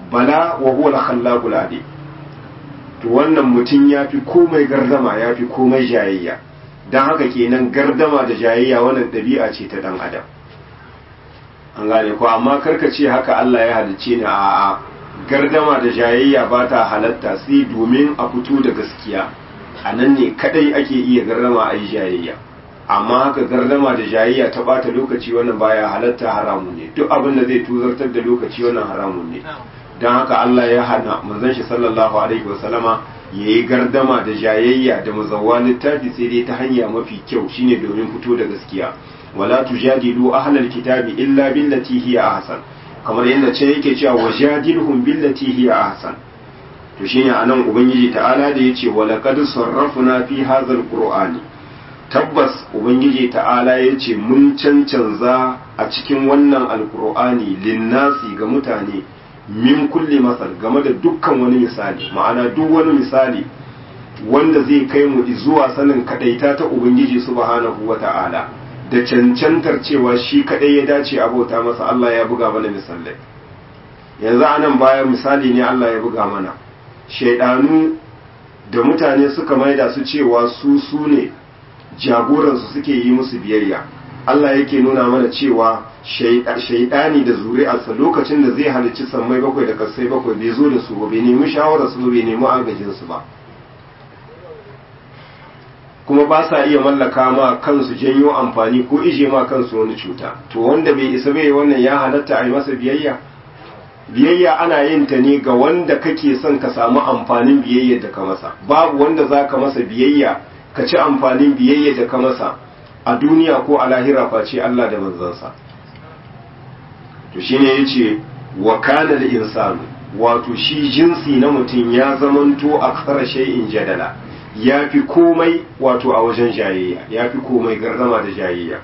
bala wa huwa al-khallaqul alim to wannan mutum ya fi komai gardama ya fi komai jayayya don haka kenan gardama da jayayya wannan ɗabi'a ce ta ɗan adam an gane ko amma karka ce haka Allah ya halicce ni a'a gardama da jayayya ba ta halatta sai domin a fito da gaskiya a nan ne kadai ake iya gardama a yi jayayya amma haka gardama da jayayya ta bata lokaci wannan baya halatta haramun ne duk abin da zai tuzartar da lokaci wannan haramun ne don haka Allah ya hana manzon shi sallallahu alaihi wasallama ya yi gardama da jayayya da mazawwa littafi sai dai ta hanya mafi kyau shine domin fito da gaskiya wala tujadilu ahlal kitabi illa billati hiya ahsan kamar yadda ce yake cewa wajadilhum billati hiya ahsan to shine anan ubangiji ta'ala da yace wala qad sarrafna fi hadha alqur'ani tabbas ubangiji ta'ala yace mun cancanza a cikin wannan alqur'ani linnasi ga mutane min kulli masal game da dukkan wani misali ma'ana duk wani misali wanda zai kai mu zuwa sanin kadaita ta ubangiji subhanahu wata'ala da cancantar cewa shi kadai ya dace abota masa Allah ya buga mana misalai yanzu anan baya misali ne Allah ya buga mana shaidanu da mutane suka maida su cewa su su ne jagoransu suke yi musu biyayya Allah yake nuna mana cewa shaidani da zuri'arsa lokacin da zai halicci sammai bakwai da kasai bakwai bai zo da su ba bai nemi shawararsu ba bai nemi agajinsu ba kuma ba sa iya mallaka ma kansu janyo amfani ko ije ma kansu wani cuta to wanda bai isa bai wannan ya halatta a yi masa biyayya biyayya ana yin ta ne ga wanda kake son ka samu amfanin biyayya da ka masa babu wanda za ka masa biyayya ka ci amfanin biyayya da ka masa a duniya ko a lahira face Allah da manzansa to shine yace wa kana da insanu wato shi jinsi na mutum ya zamanto aksara shay'in jadala ya fi komai wato a wajen jayayya ya fi komai gardama da jayayya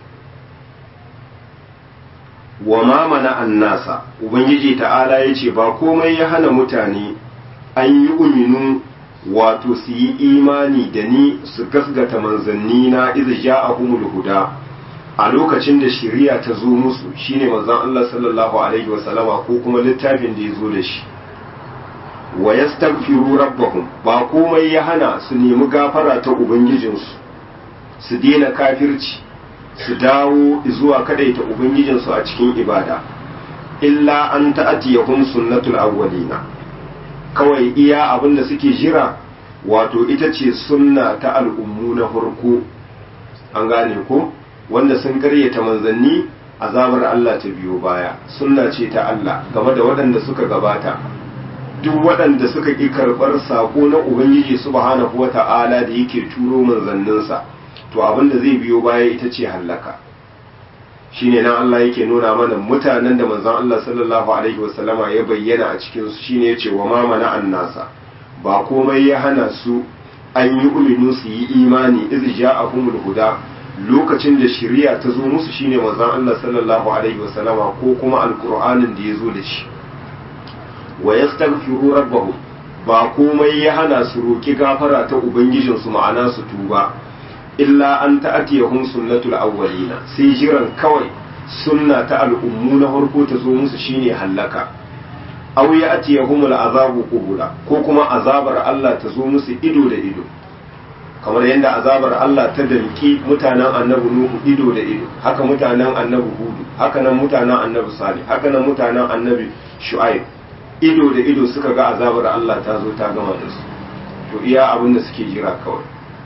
wa ma mana annasa ubangiji ta'ala ya ce ba komai ya hana mutane an yi uminu wato su yi imani da ni su gasgata manzanni na iza ja'ahumul huda a lokacin da shari'a ta zo musu shine manzon Allah sallallahu alaihi wasallama ko kuma littafin da ya zo da shi wa yastaghfiru rabbahum ba komai ya hana su nemi gafara ta ubangijinsu su daina kafirci su dawo zuwa kadaita ubangijinsu a cikin ibada illa an ta'atiyahum sunnatul awwalina kawai iya abin da suke jira wato ita ce sunna ta al'ummu na farko an gane ko wanda sun karyata manzanni azabar Allah ta biyo baya sunna ce ta Allah game da waɗanda suka gabata duk waɗanda suka ƙi karɓar saƙo na Ubangiji subhanahu wa ta'ala da yake turo manzanninsa to abin da zai biyo baya ita ce hallaka shine nan Allah yake nuna mana mutanen da manzon Allah sallallahu alaihi wasallama ya bayyana a cikin su shine yace wa ma mana annasa ba komai ya hana su an yi uminu su yi imani iz ja'ahumul huda lokacin da shari'a ta zo musu shine manzon Allah sallallahu alaihi wasallama ko kuma alqur'anin da ya zo da shi wa yastaghfiru rabbahum ba komai ya hana su roki gafara ta ubangijinsu ma'ana su tuba illa an ta'atiyahum sunnatul awwalina sai jiran kawai sunna ta al'ummu na farko ta zo musu shine hallaka aw ya'tiyahum al'azabu qubula ko kuma azabar Allah ta zo musu ido da ido kamar yadda azabar Allah ta danki mutanen annabi Nuhu ido da ido haka mutanen annabi Hudu haka nan mutanen annabi Salih haka nan mutanen annabi Shu'aib ido da ido suka ga azabar Allah ta zo ta gama da su to iya abin da suke jira kawai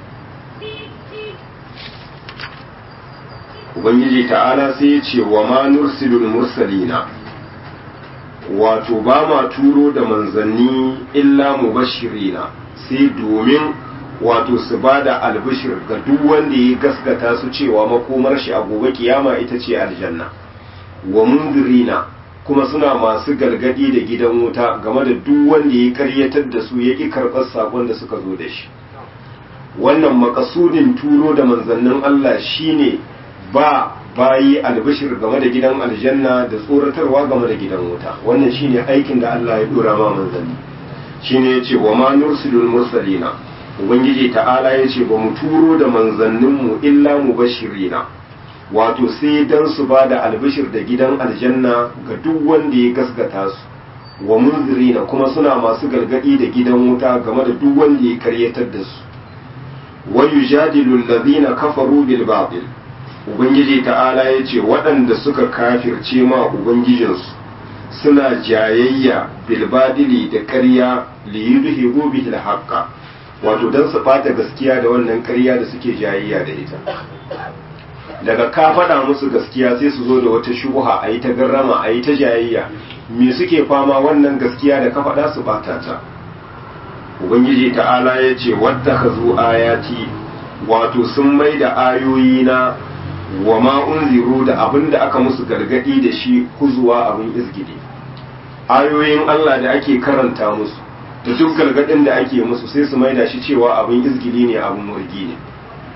ubangiji ta'ala sai ya ce wa ma nursilul mursalina wato ba ma turo da manzanni illa mubashirina sai domin wato su ba da albishir ga duk wanda ya gaskata su cewa makomar shi a gobe kiyama ita ce aljanna wa mundirina kuma suna masu gargadi da gidan wuta game da duk wanda ya karyatar da su ya ƙi karɓar sakon da suka zo da shi wannan makasudin turo da manzannin Allah shine ba bayi albishir game da gidan aljanna da tsoratarwa game da gidan wuta wannan shine aikin da Allah ya dora ma manzanni shine yace wa ma nursilul mursalina ubangiji ta'ala yace ba mu turo da manzanninmu illa mubashirina wato sai dan su ba da albishir da gidan aljanna ga duk wanda ya gaskata su wa munzirina kuma suna masu gargadi da gidan wuta game da duk wanda ya karyatar da su wa yujadilu allazina kafaru bil batil ubangiji ta'ala yace waɗanda suka kafirce ma ubangijinsu suna jayayya bil badili da ƙarya li yudhibu bihi al haqqa wato dan su bata gaskiya da wannan ƙarya da suke jayayya da ita daga ka faɗa musu gaskiya sai su zo da wata shubuha a yi ta garrama a yi ta jayayya me suke fama wannan gaskiya da ka faɗa su bata ta ubangiji ta'ala ya ce wadda ka zo ayati wato sun mai da ayoyi na wa ma unziru da abin da aka musu gargadi da shi kuzuwa abin izgidi ayoyin Allah da ake karanta musu da duk gargadin da ake musu sai su maida shi cewa abin izgidi ne abin murgi ne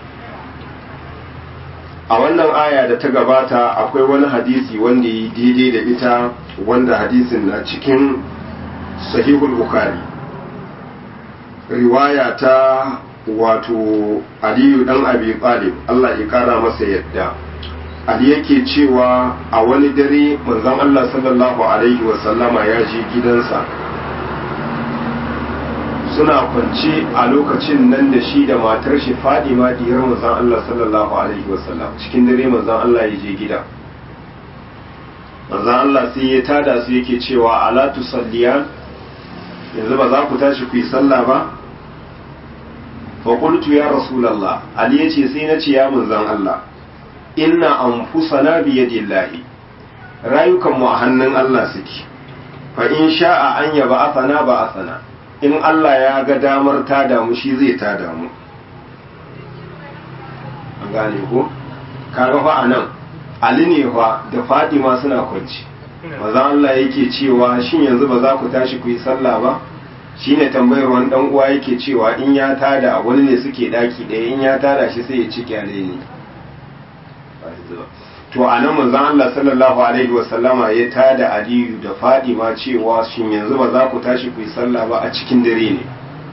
a wannan aya da ta gabata akwai wani hadisi wanda yi daidai da ita wanda hadisin na cikin sahihul bukhari riwaya ta wato aliyu dan abi talib Allah ya kara masa yadda ali yake cewa a wani dare manzon Allah sallallahu alaihi wa sallama ya je gidansa suna kwance a lokacin nan da shi da matar shi Fadima diyar manzon Allah sallallahu alaihi wa sallam cikin dare manzon Allah ya je gida manzon Allah sai ya tada su yake cewa ala tusalliyan yanzu ba za ku tashi ku yi sallah ba faƙultu ya rasulallah ali ya ce sai na ce ya manzan Allah inna an fusana biyadillahi rayukanmu a hannun Allah suke fa in sha'a an yaba asana ba asana in Allah ya ga damar ta damu shi zai ta damu an gane ko kaga fa anan ali ne fa da Fatima suna kwanci manzan Allah yake cewa shin yanzu ba za ku tashi ku yi sallah ba shine tambayar wani dan uwa yake cewa in ya tada wani ne suke daki ɗaya in ya tada shi sai ya ci kyale ne to a nan manzon Allah sallallahu alaihi wa sallama ya tada Aliyu da Fadima cewa shin yanzu ba za ku tashi ku yi sallah ba a cikin dare ne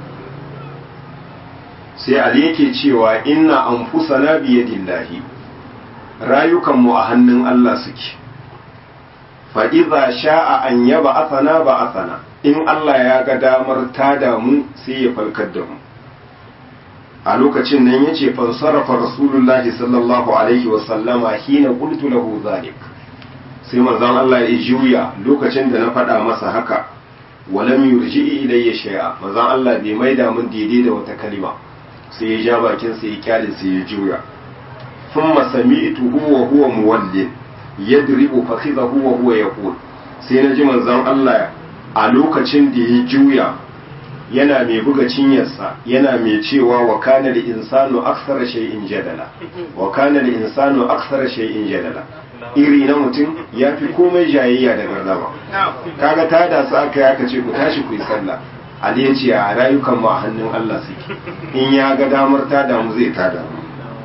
sai Ali yake cewa inna anfusana biyadillahi rayukan mu a hannun Allah suke fa idza sha'a an yaba asana ba asana in Allah ya ga damar tada mu sai ya falkar da mu a lokacin nan ya ce fansarafa rasulullahi sallallahu alaihi wasallama hina qultu lahu zalik sai manzon Allah ya juya lokacin da na faɗa masa haka walam yurji ilayya shay'a manzon Allah bai maida mun daidai da wata kalima sai ya ja bakin sa ya kyale sai ya juya thumma sami'tuhu wa huwa muwallin yadribu fakhidahu wa huwa yaqul sai na ji manzon Allah a lokacin da ya juya yana mai buga cinyarsa yana mai cewa wa kana da insanu aksara shay'in jadala wa kana da insanu aksara shay'in jadala iri na mutum ya fi komai jayayya da gardama kaga ta da su aka yi aka ce ku tashi ku yi sallah ali ya ce a rayukan mu a hannun Allah suke in ya ga damar ta damu zai ta damu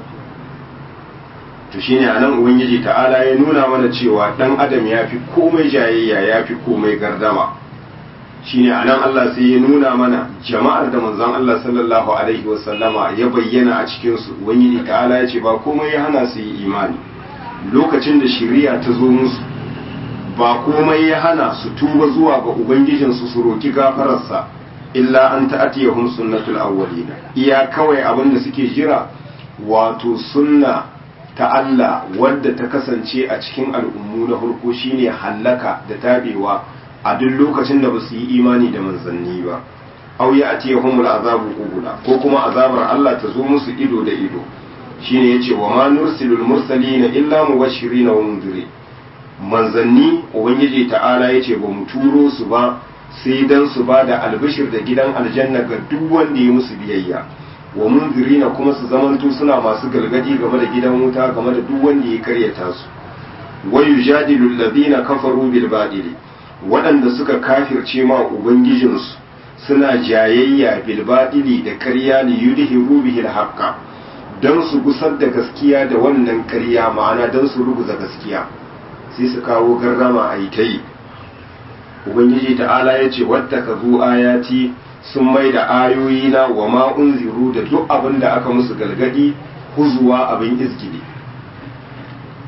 to shine anan ubangiji ta'ala ya nuna mana cewa dan adam ya fi komai jayayya ya fi komai gardama shine anan Allah sai ya nuna mana jama'ar da manzon Allah sallallahu alaihi wasallama ya bayyana a cikin su ubangiji ta'ala ya ce ba komai ya hana su yi imani lokacin da shari'a ta zo musu ba komai ya hana su tuba zuwa ga ubangijin su su roki gafararsa illa an ta'atiyahum sunnatul awwalin iya kawai abin da suke jira wato sunna ta Allah wadda ta kasance a cikin al'ummu na farko shine hallaka da tabewa a duk lokacin da ba su yi imani da manzanni ba aw ya ati yahumul azabu qubula ko kuma azabar Allah ta zo musu ido da ido shine yace wa ma nursilul mursalina illa mubashirin wa mundirin manzanni ubangiji ta'ala yace ba mu turo su ba sai dan su ba da albishir da gidan aljanna ga duk wanda ya musu biyayya wa mundirina kuma su zamanto suna masu galgadi game da gidan wuta game da duk wanda ya karyata su wa yujadilu alladhina kafaru bil badili waɗanda suka kafirce ma ubangijinsu suna jayayya bilbaɗili da ƙarya li yudhiru bihi al don su gusar da gaskiya da wannan ƙarya ma'ana don su ruguza gaskiya sai su kawo garrama a yi ta yi ubangiji ta'ala ya ce wadda ka zo ayati sun mai da ayoyi na wa ma unziru da duk abin da aka musu galgadi huzuwa abin izgili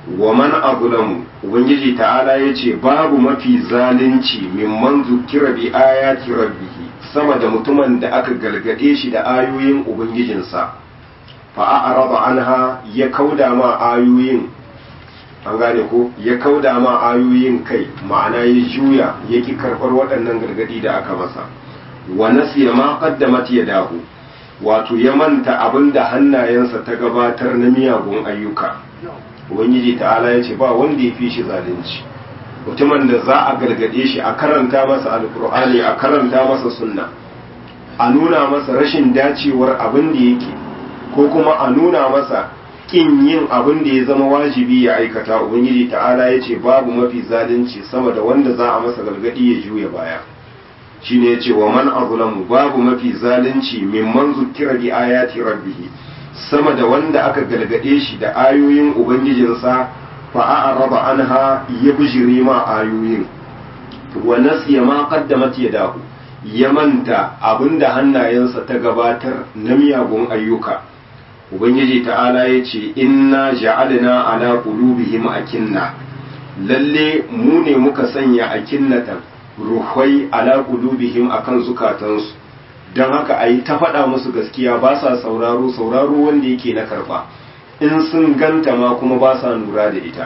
wa man azlamu ubangiji ta'ala yace babu mafi zalunci mimman zukira bi ayati rabbih sama da mutumin da aka galgade shi da ayoyin ubangijinsa fa a'rada anha ya kauda ma ayoyin an gane ko ya kauda ma ayoyin kai ma'ana ya juya yaki karbar waɗannan gargadi da aka masa wa nasiya ma qaddamat yadahu wato ya manta abinda hannayensa ta gabatar na miyagun ayyuka ubangiji ta'ala ya ce ba wanda ya fi shi zalunci mutumin da za a gargade shi a karanta masa alkur'ani a karanta masa sunna a nuna masa rashin dacewar abin da yake ko kuma a nuna masa kin yin abin da ya zama wajibi ya aikata ubangiji ta'ala ya ce babu mafi zalunci sama da wanda za a masa gargadi ya juya baya shine ya ce wa man azlamu babu mafi zalunci mimman zukira bi ayati rabbih sama da wanda aka galgade shi da ayoyin ubangijinsa fa a'rada anha ya bijire ma ayoyin wa nasiya ma qaddamat yadahu ya manta abinda hannayensa ta gabatar na miyagun ayyuka ubangiji ta'ala ya ce inna ja'alna ala qulubihim akinna lalle mu ne muka sanya akinnatan ruhai ala qulubihim akan zukatansu don haka a yi ta faɗa musu gaskiya ba sa sauraro sauraro wanda yake na karɓa in sun ganta ma kuma ba sa lura da ita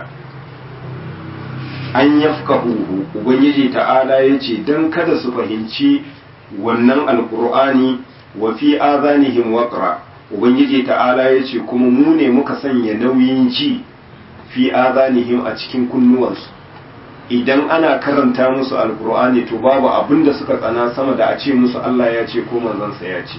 an yafka huhu ubangiji ta'ala ya ce don kada su fahimci wannan alkur'ani wa fi azanihim waqra ubangiji ta'ala ya ce kuma mu ne muka sanya nauyin ji fi azanihim a cikin kunnuwansu idan ana karanta musu alkur'ani to babu abin da suka tsana sama da a ce musu Allah ya ce ko manzansa ya ce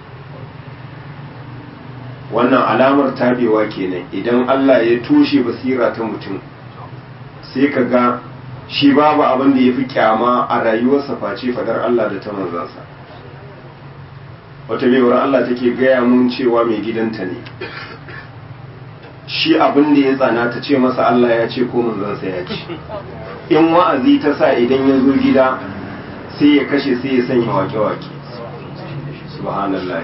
wannan alamar tabewa kenan idan Allah ya tushe basira ta mutum sai ka ga shi babu abin da ya fi kyama a rayuwarsa face fadar Allah da ta manzansa wata baiwar Allah take gaya mun cewa mai gidanta ne shi abin da ya tsana ta ce masa Allah ya ce ko manzansa ya ce in wa'azi ta sa idan ya zo gida sai ya kashe sai ya sanya wake-wake subhanallah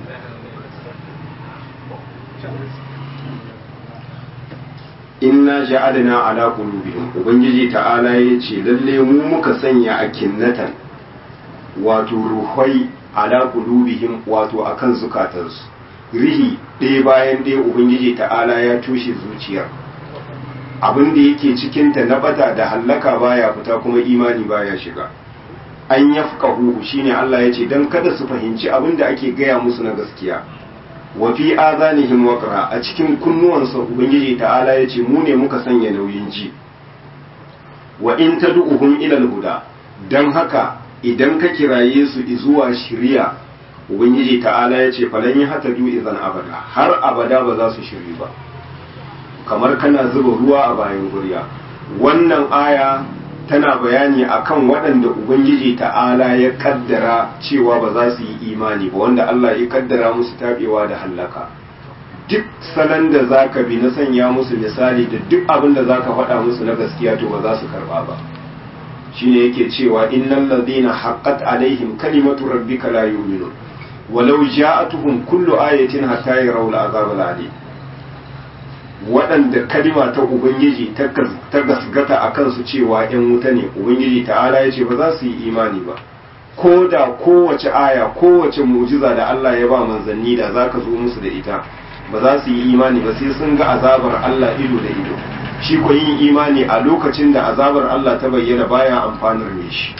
inna ja'alna ala qulubihim ubangiji ta'ala yace lalle mu muka sanya a kinnatan wato ruhai ala qulubihim wato akan zukatansu rihi ɗaya bayan ɗaya ubangiji ta'ala ya tushe zuciyar abin da yake cikinta na bata da hallaka baya fita kuma imani baya shiga an yafqahu shine Allah yace dan kada su fahimci abin da ake gaya musu na gaskiya wa fi azanihim waqra a cikin kunnuwansa ubangiji ta'ala yace mu ne muka sanya nauyin ji wa in tad'uhum ila al-huda dan haka idan ka kiraye su zuwa shiriya ubangiji ta'ala yace falan yi hata du idan abada har abada ba za su shiri ba kamar kana zuba ruwa a bayan gurya wannan aya tana bayani akan waɗanda ubangiji ta'ala ya kaddara cewa ba za su yi imani ba wanda Allah ya kaddara musu tabewa da hallaka duk salon da zaka bi na sanya musu misali da duk abin da zaka faɗa musu na gaskiya to ba za su karba ba shine yake cewa innal ladina haqqat alaihim kalimatu rabbika la yu'minun walau ja'atuhum kullu ayatin hatta yarawul azab al-alim waɗanda kalima ta ubangiji ta gasgata a kansu cewa ‘yan wuta ne ubangiji ta'ala ya ce ba za su yi imani ba ko da kowace aya kowace mujiza da Allah ya ba manzanni da za ka zo musu da ita ba za su yi imani ba sai sun ga azabar Allah ido da ido shi ko yin imani a lokacin da azabar Allah ta bayyana baya amfanar me shi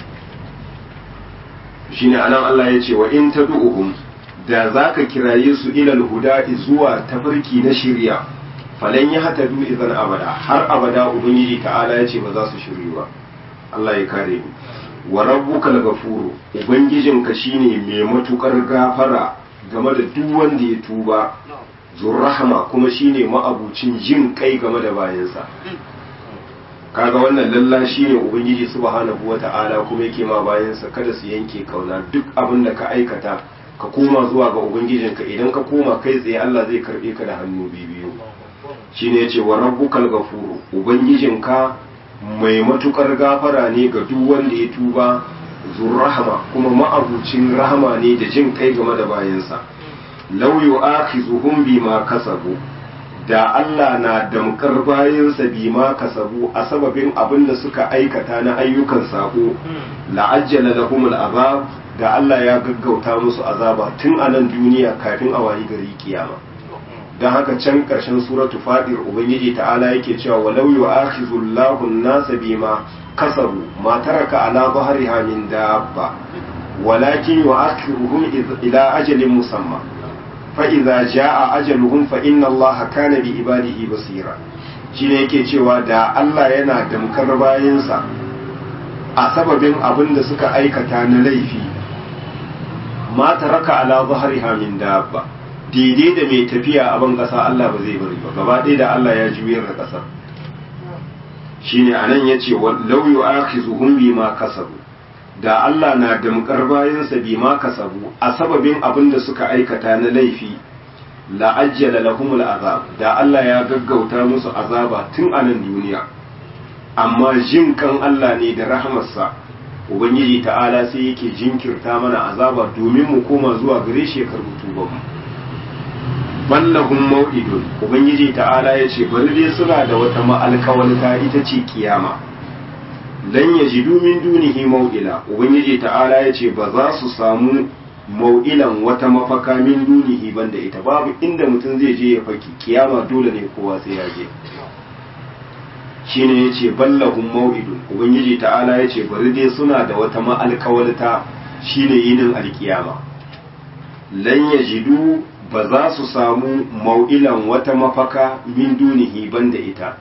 shine anan Allah ya ce wa in tad'uhum da zaka kiraye su ilal huda zuwa tafarki na shirya falan ya hata du idan abada har abada ubangiji ta'ala ya ce ba za su shiryu ba Allah ya kare mu wa rabbukal ghafuru ubangijinka shine mai matukar gafara game da duk wanda ya tuba zurrahama kuma shine ma'abucin jin kai game da bayansa kaga wannan lalla shine ubangiji subhanahu wata'ala kuma yake ma bayansa kada su yanke kauna duk abin da ka aikata ka koma zuwa ga ubangijinka idan ka koma kai tsaye Allah zai karbe ka da hannu biyu shine yace wa rabbukal ghafuru ubangijinka mai matukar gafara ne ga duk wanda ya tuba zurrahama kuma ma'abucin rahama ne da jin kai game da bayansa law yu'akhizuhum bima kasabu da Allah na damkar bayansa bima kasabu a sababin abin da suka aikata na ayyukan sako la'ajjala lahumul azab da Allah ya gaggauta musu azaba tun a nan duniya kafin a wayi gari kiyama don haka can ƙarshen suratu fadir ubangiji ta'ala yake cewa walau yu'akhizullahu an-nasa bima kasabu ma taraka ala dhahriha min dabba walakin yu'akhiruhum ila ajalin musamma fa idza jaa ajaluhum fa inna allaha kana bi ibadihi basira shine yake cewa da Allah yana damkar bayansa a sababin abin da suka aikata na laifi ma taraka ala dhahriha min dabba daidai da mai tafiya a ban kasa Allah ba zai bari ba gaba ɗaya da Allah ya juyar da ƙasar shine anan yace law yu'akhizuhum bima kasabu da Allah na damkar bayansa bima kasabu a sababin abin da suka aikata na laifi la ajjala lahumul azab da Allah ya gaggauta musu azaba tun a nan duniya amma jin kan Allah ne da rahamarsa ubangiji ta'ala sai yake jinkirta mana azaba domin mu koma zuwa gare shi ya karbi tubanmu ballahum mau'idun ubangiji ta'ala ya ce bari dai suna da wata ma'alkawalta ita ce kiyama lan yajidu min dunihi mau'ila ubangiji ta'ala ya ce ba za su samu mau'ilan wata mafaka min dunihi banda ita babu inda mutum zai je ya faki kiyama dole ne kowa sai ya je shine yace ballahum mau'idun ubangiji ta'ala yace bari dai suna da wata ma'alkawalta shine yinin alkiyama lan yajidu ba za su samu mau'ilan wata mafaka min dunihi banda ita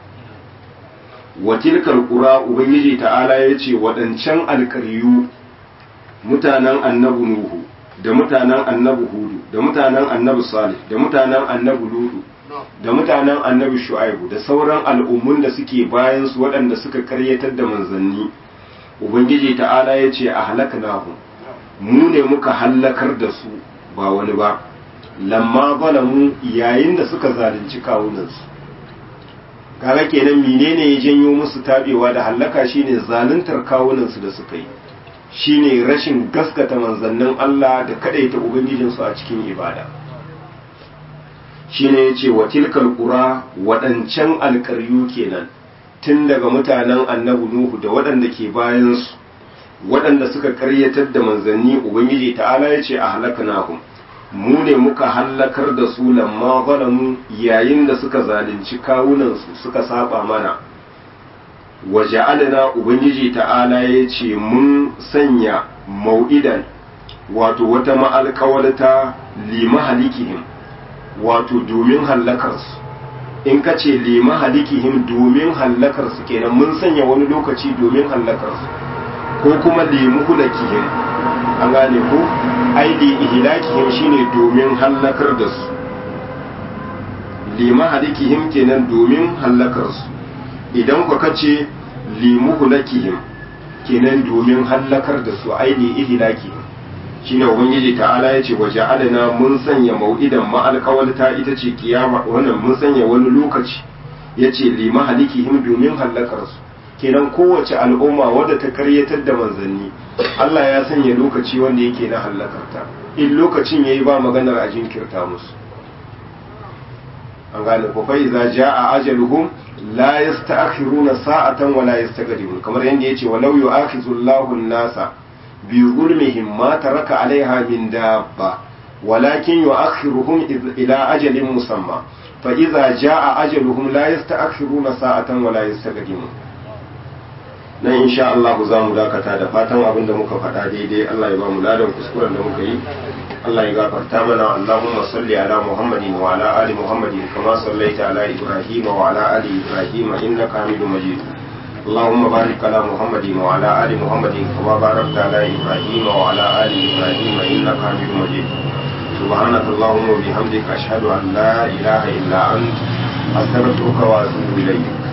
wa tilkal qura ubangiji ta'ala yace wadancan alkaryu mutanen annabi nuhu da mutanen annabi hudu da mutanen annabi salih da mutanen annabi ludu da mutanen annabi shu'aibu da sauran al'ummun da suke bayan su waɗanda suka karyatar da manzanni ubangiji ta'ala ya ce a halaknahum mu ne muka hallakar da su ba wani ba lamma zalamu yayin da suka zalunci kawunansu kaga kenan menene ya janyo musu tabewa da hallaka shine zaluntar kawunansu da suka yi shine rashin gaskata manzannin Allah da kadaita ubangijinsu a cikin ibada shine yace wa tilkal qura wadancan alƙaryu kenan tun daga mutanen annabi nuhu da waɗanda ke bayan su waɗanda suka karyatar da manzanni ubangiji ta'ala yace a halaknahum mu ne muka hallakar da su lamma zalamu yayin da suka zalunci kawunansu suka saba mana waja'alna ubangiji ta'ala ya ce mun sanya mau'idan wato wata ma'alƙawalta lima halikihim wato domin hallakarsu in ka ce lima halikihim domin hallakarsu kenan mun sanya wani lokaci domin hallakarsu ko kuma limu hulakihim an gane ko aidi ihlakihim shine domin hallakar da su lima halikihim kenan domin hallakarsu idan ku kace limuhlakihim kenan domin hallakar da su aini ihlakihim shine ubangiji ta'ala yace waje alana mun sanya mau'idan ma'alqawalta ita ce kiyama wannan mun sanya wani lokaci yace limahalikihim domin hallakar su kenan kowace al'umma wadda ta karyatar da manzanni Allah ya sanya lokaci wanda yake na hallakarta in lokacin yayi ba maganar a jinkirta musu an gane ko fa iza jaa ajaluhum la yasta'khiruna sa'atan wa la yastaqdimun kamar yanda yace walau yu'akhizu Allahu an-nasa bi zulmihim ma taraka 'alayha min dabba walakin yu'akhiruhum ila ajalin musamma fa iza jaa ajaluhum la yasta'khiruna sa'atan wa la yastaqdimun nan insha Allah za mu dakata da fatan abin da muka faɗa daidai Allah ya ba mu ladan kuskuren da muka yi Allah ya gafarta mana Allahumma salli ala Muhammadin wa ala ali Muhammadin kama sallaita ala Ibrahim wa ala ali Ibrahim innaka Hamidum Majid اللهم بارك على محمد وعلى آل محمد كما باركت على إبراهيم وعلى آل إبراهيم إنك حميد مجيد سبحانك اللهم وبحمدك أشهد أن لا إله إلا أنت أستغفرك وأتوب إليك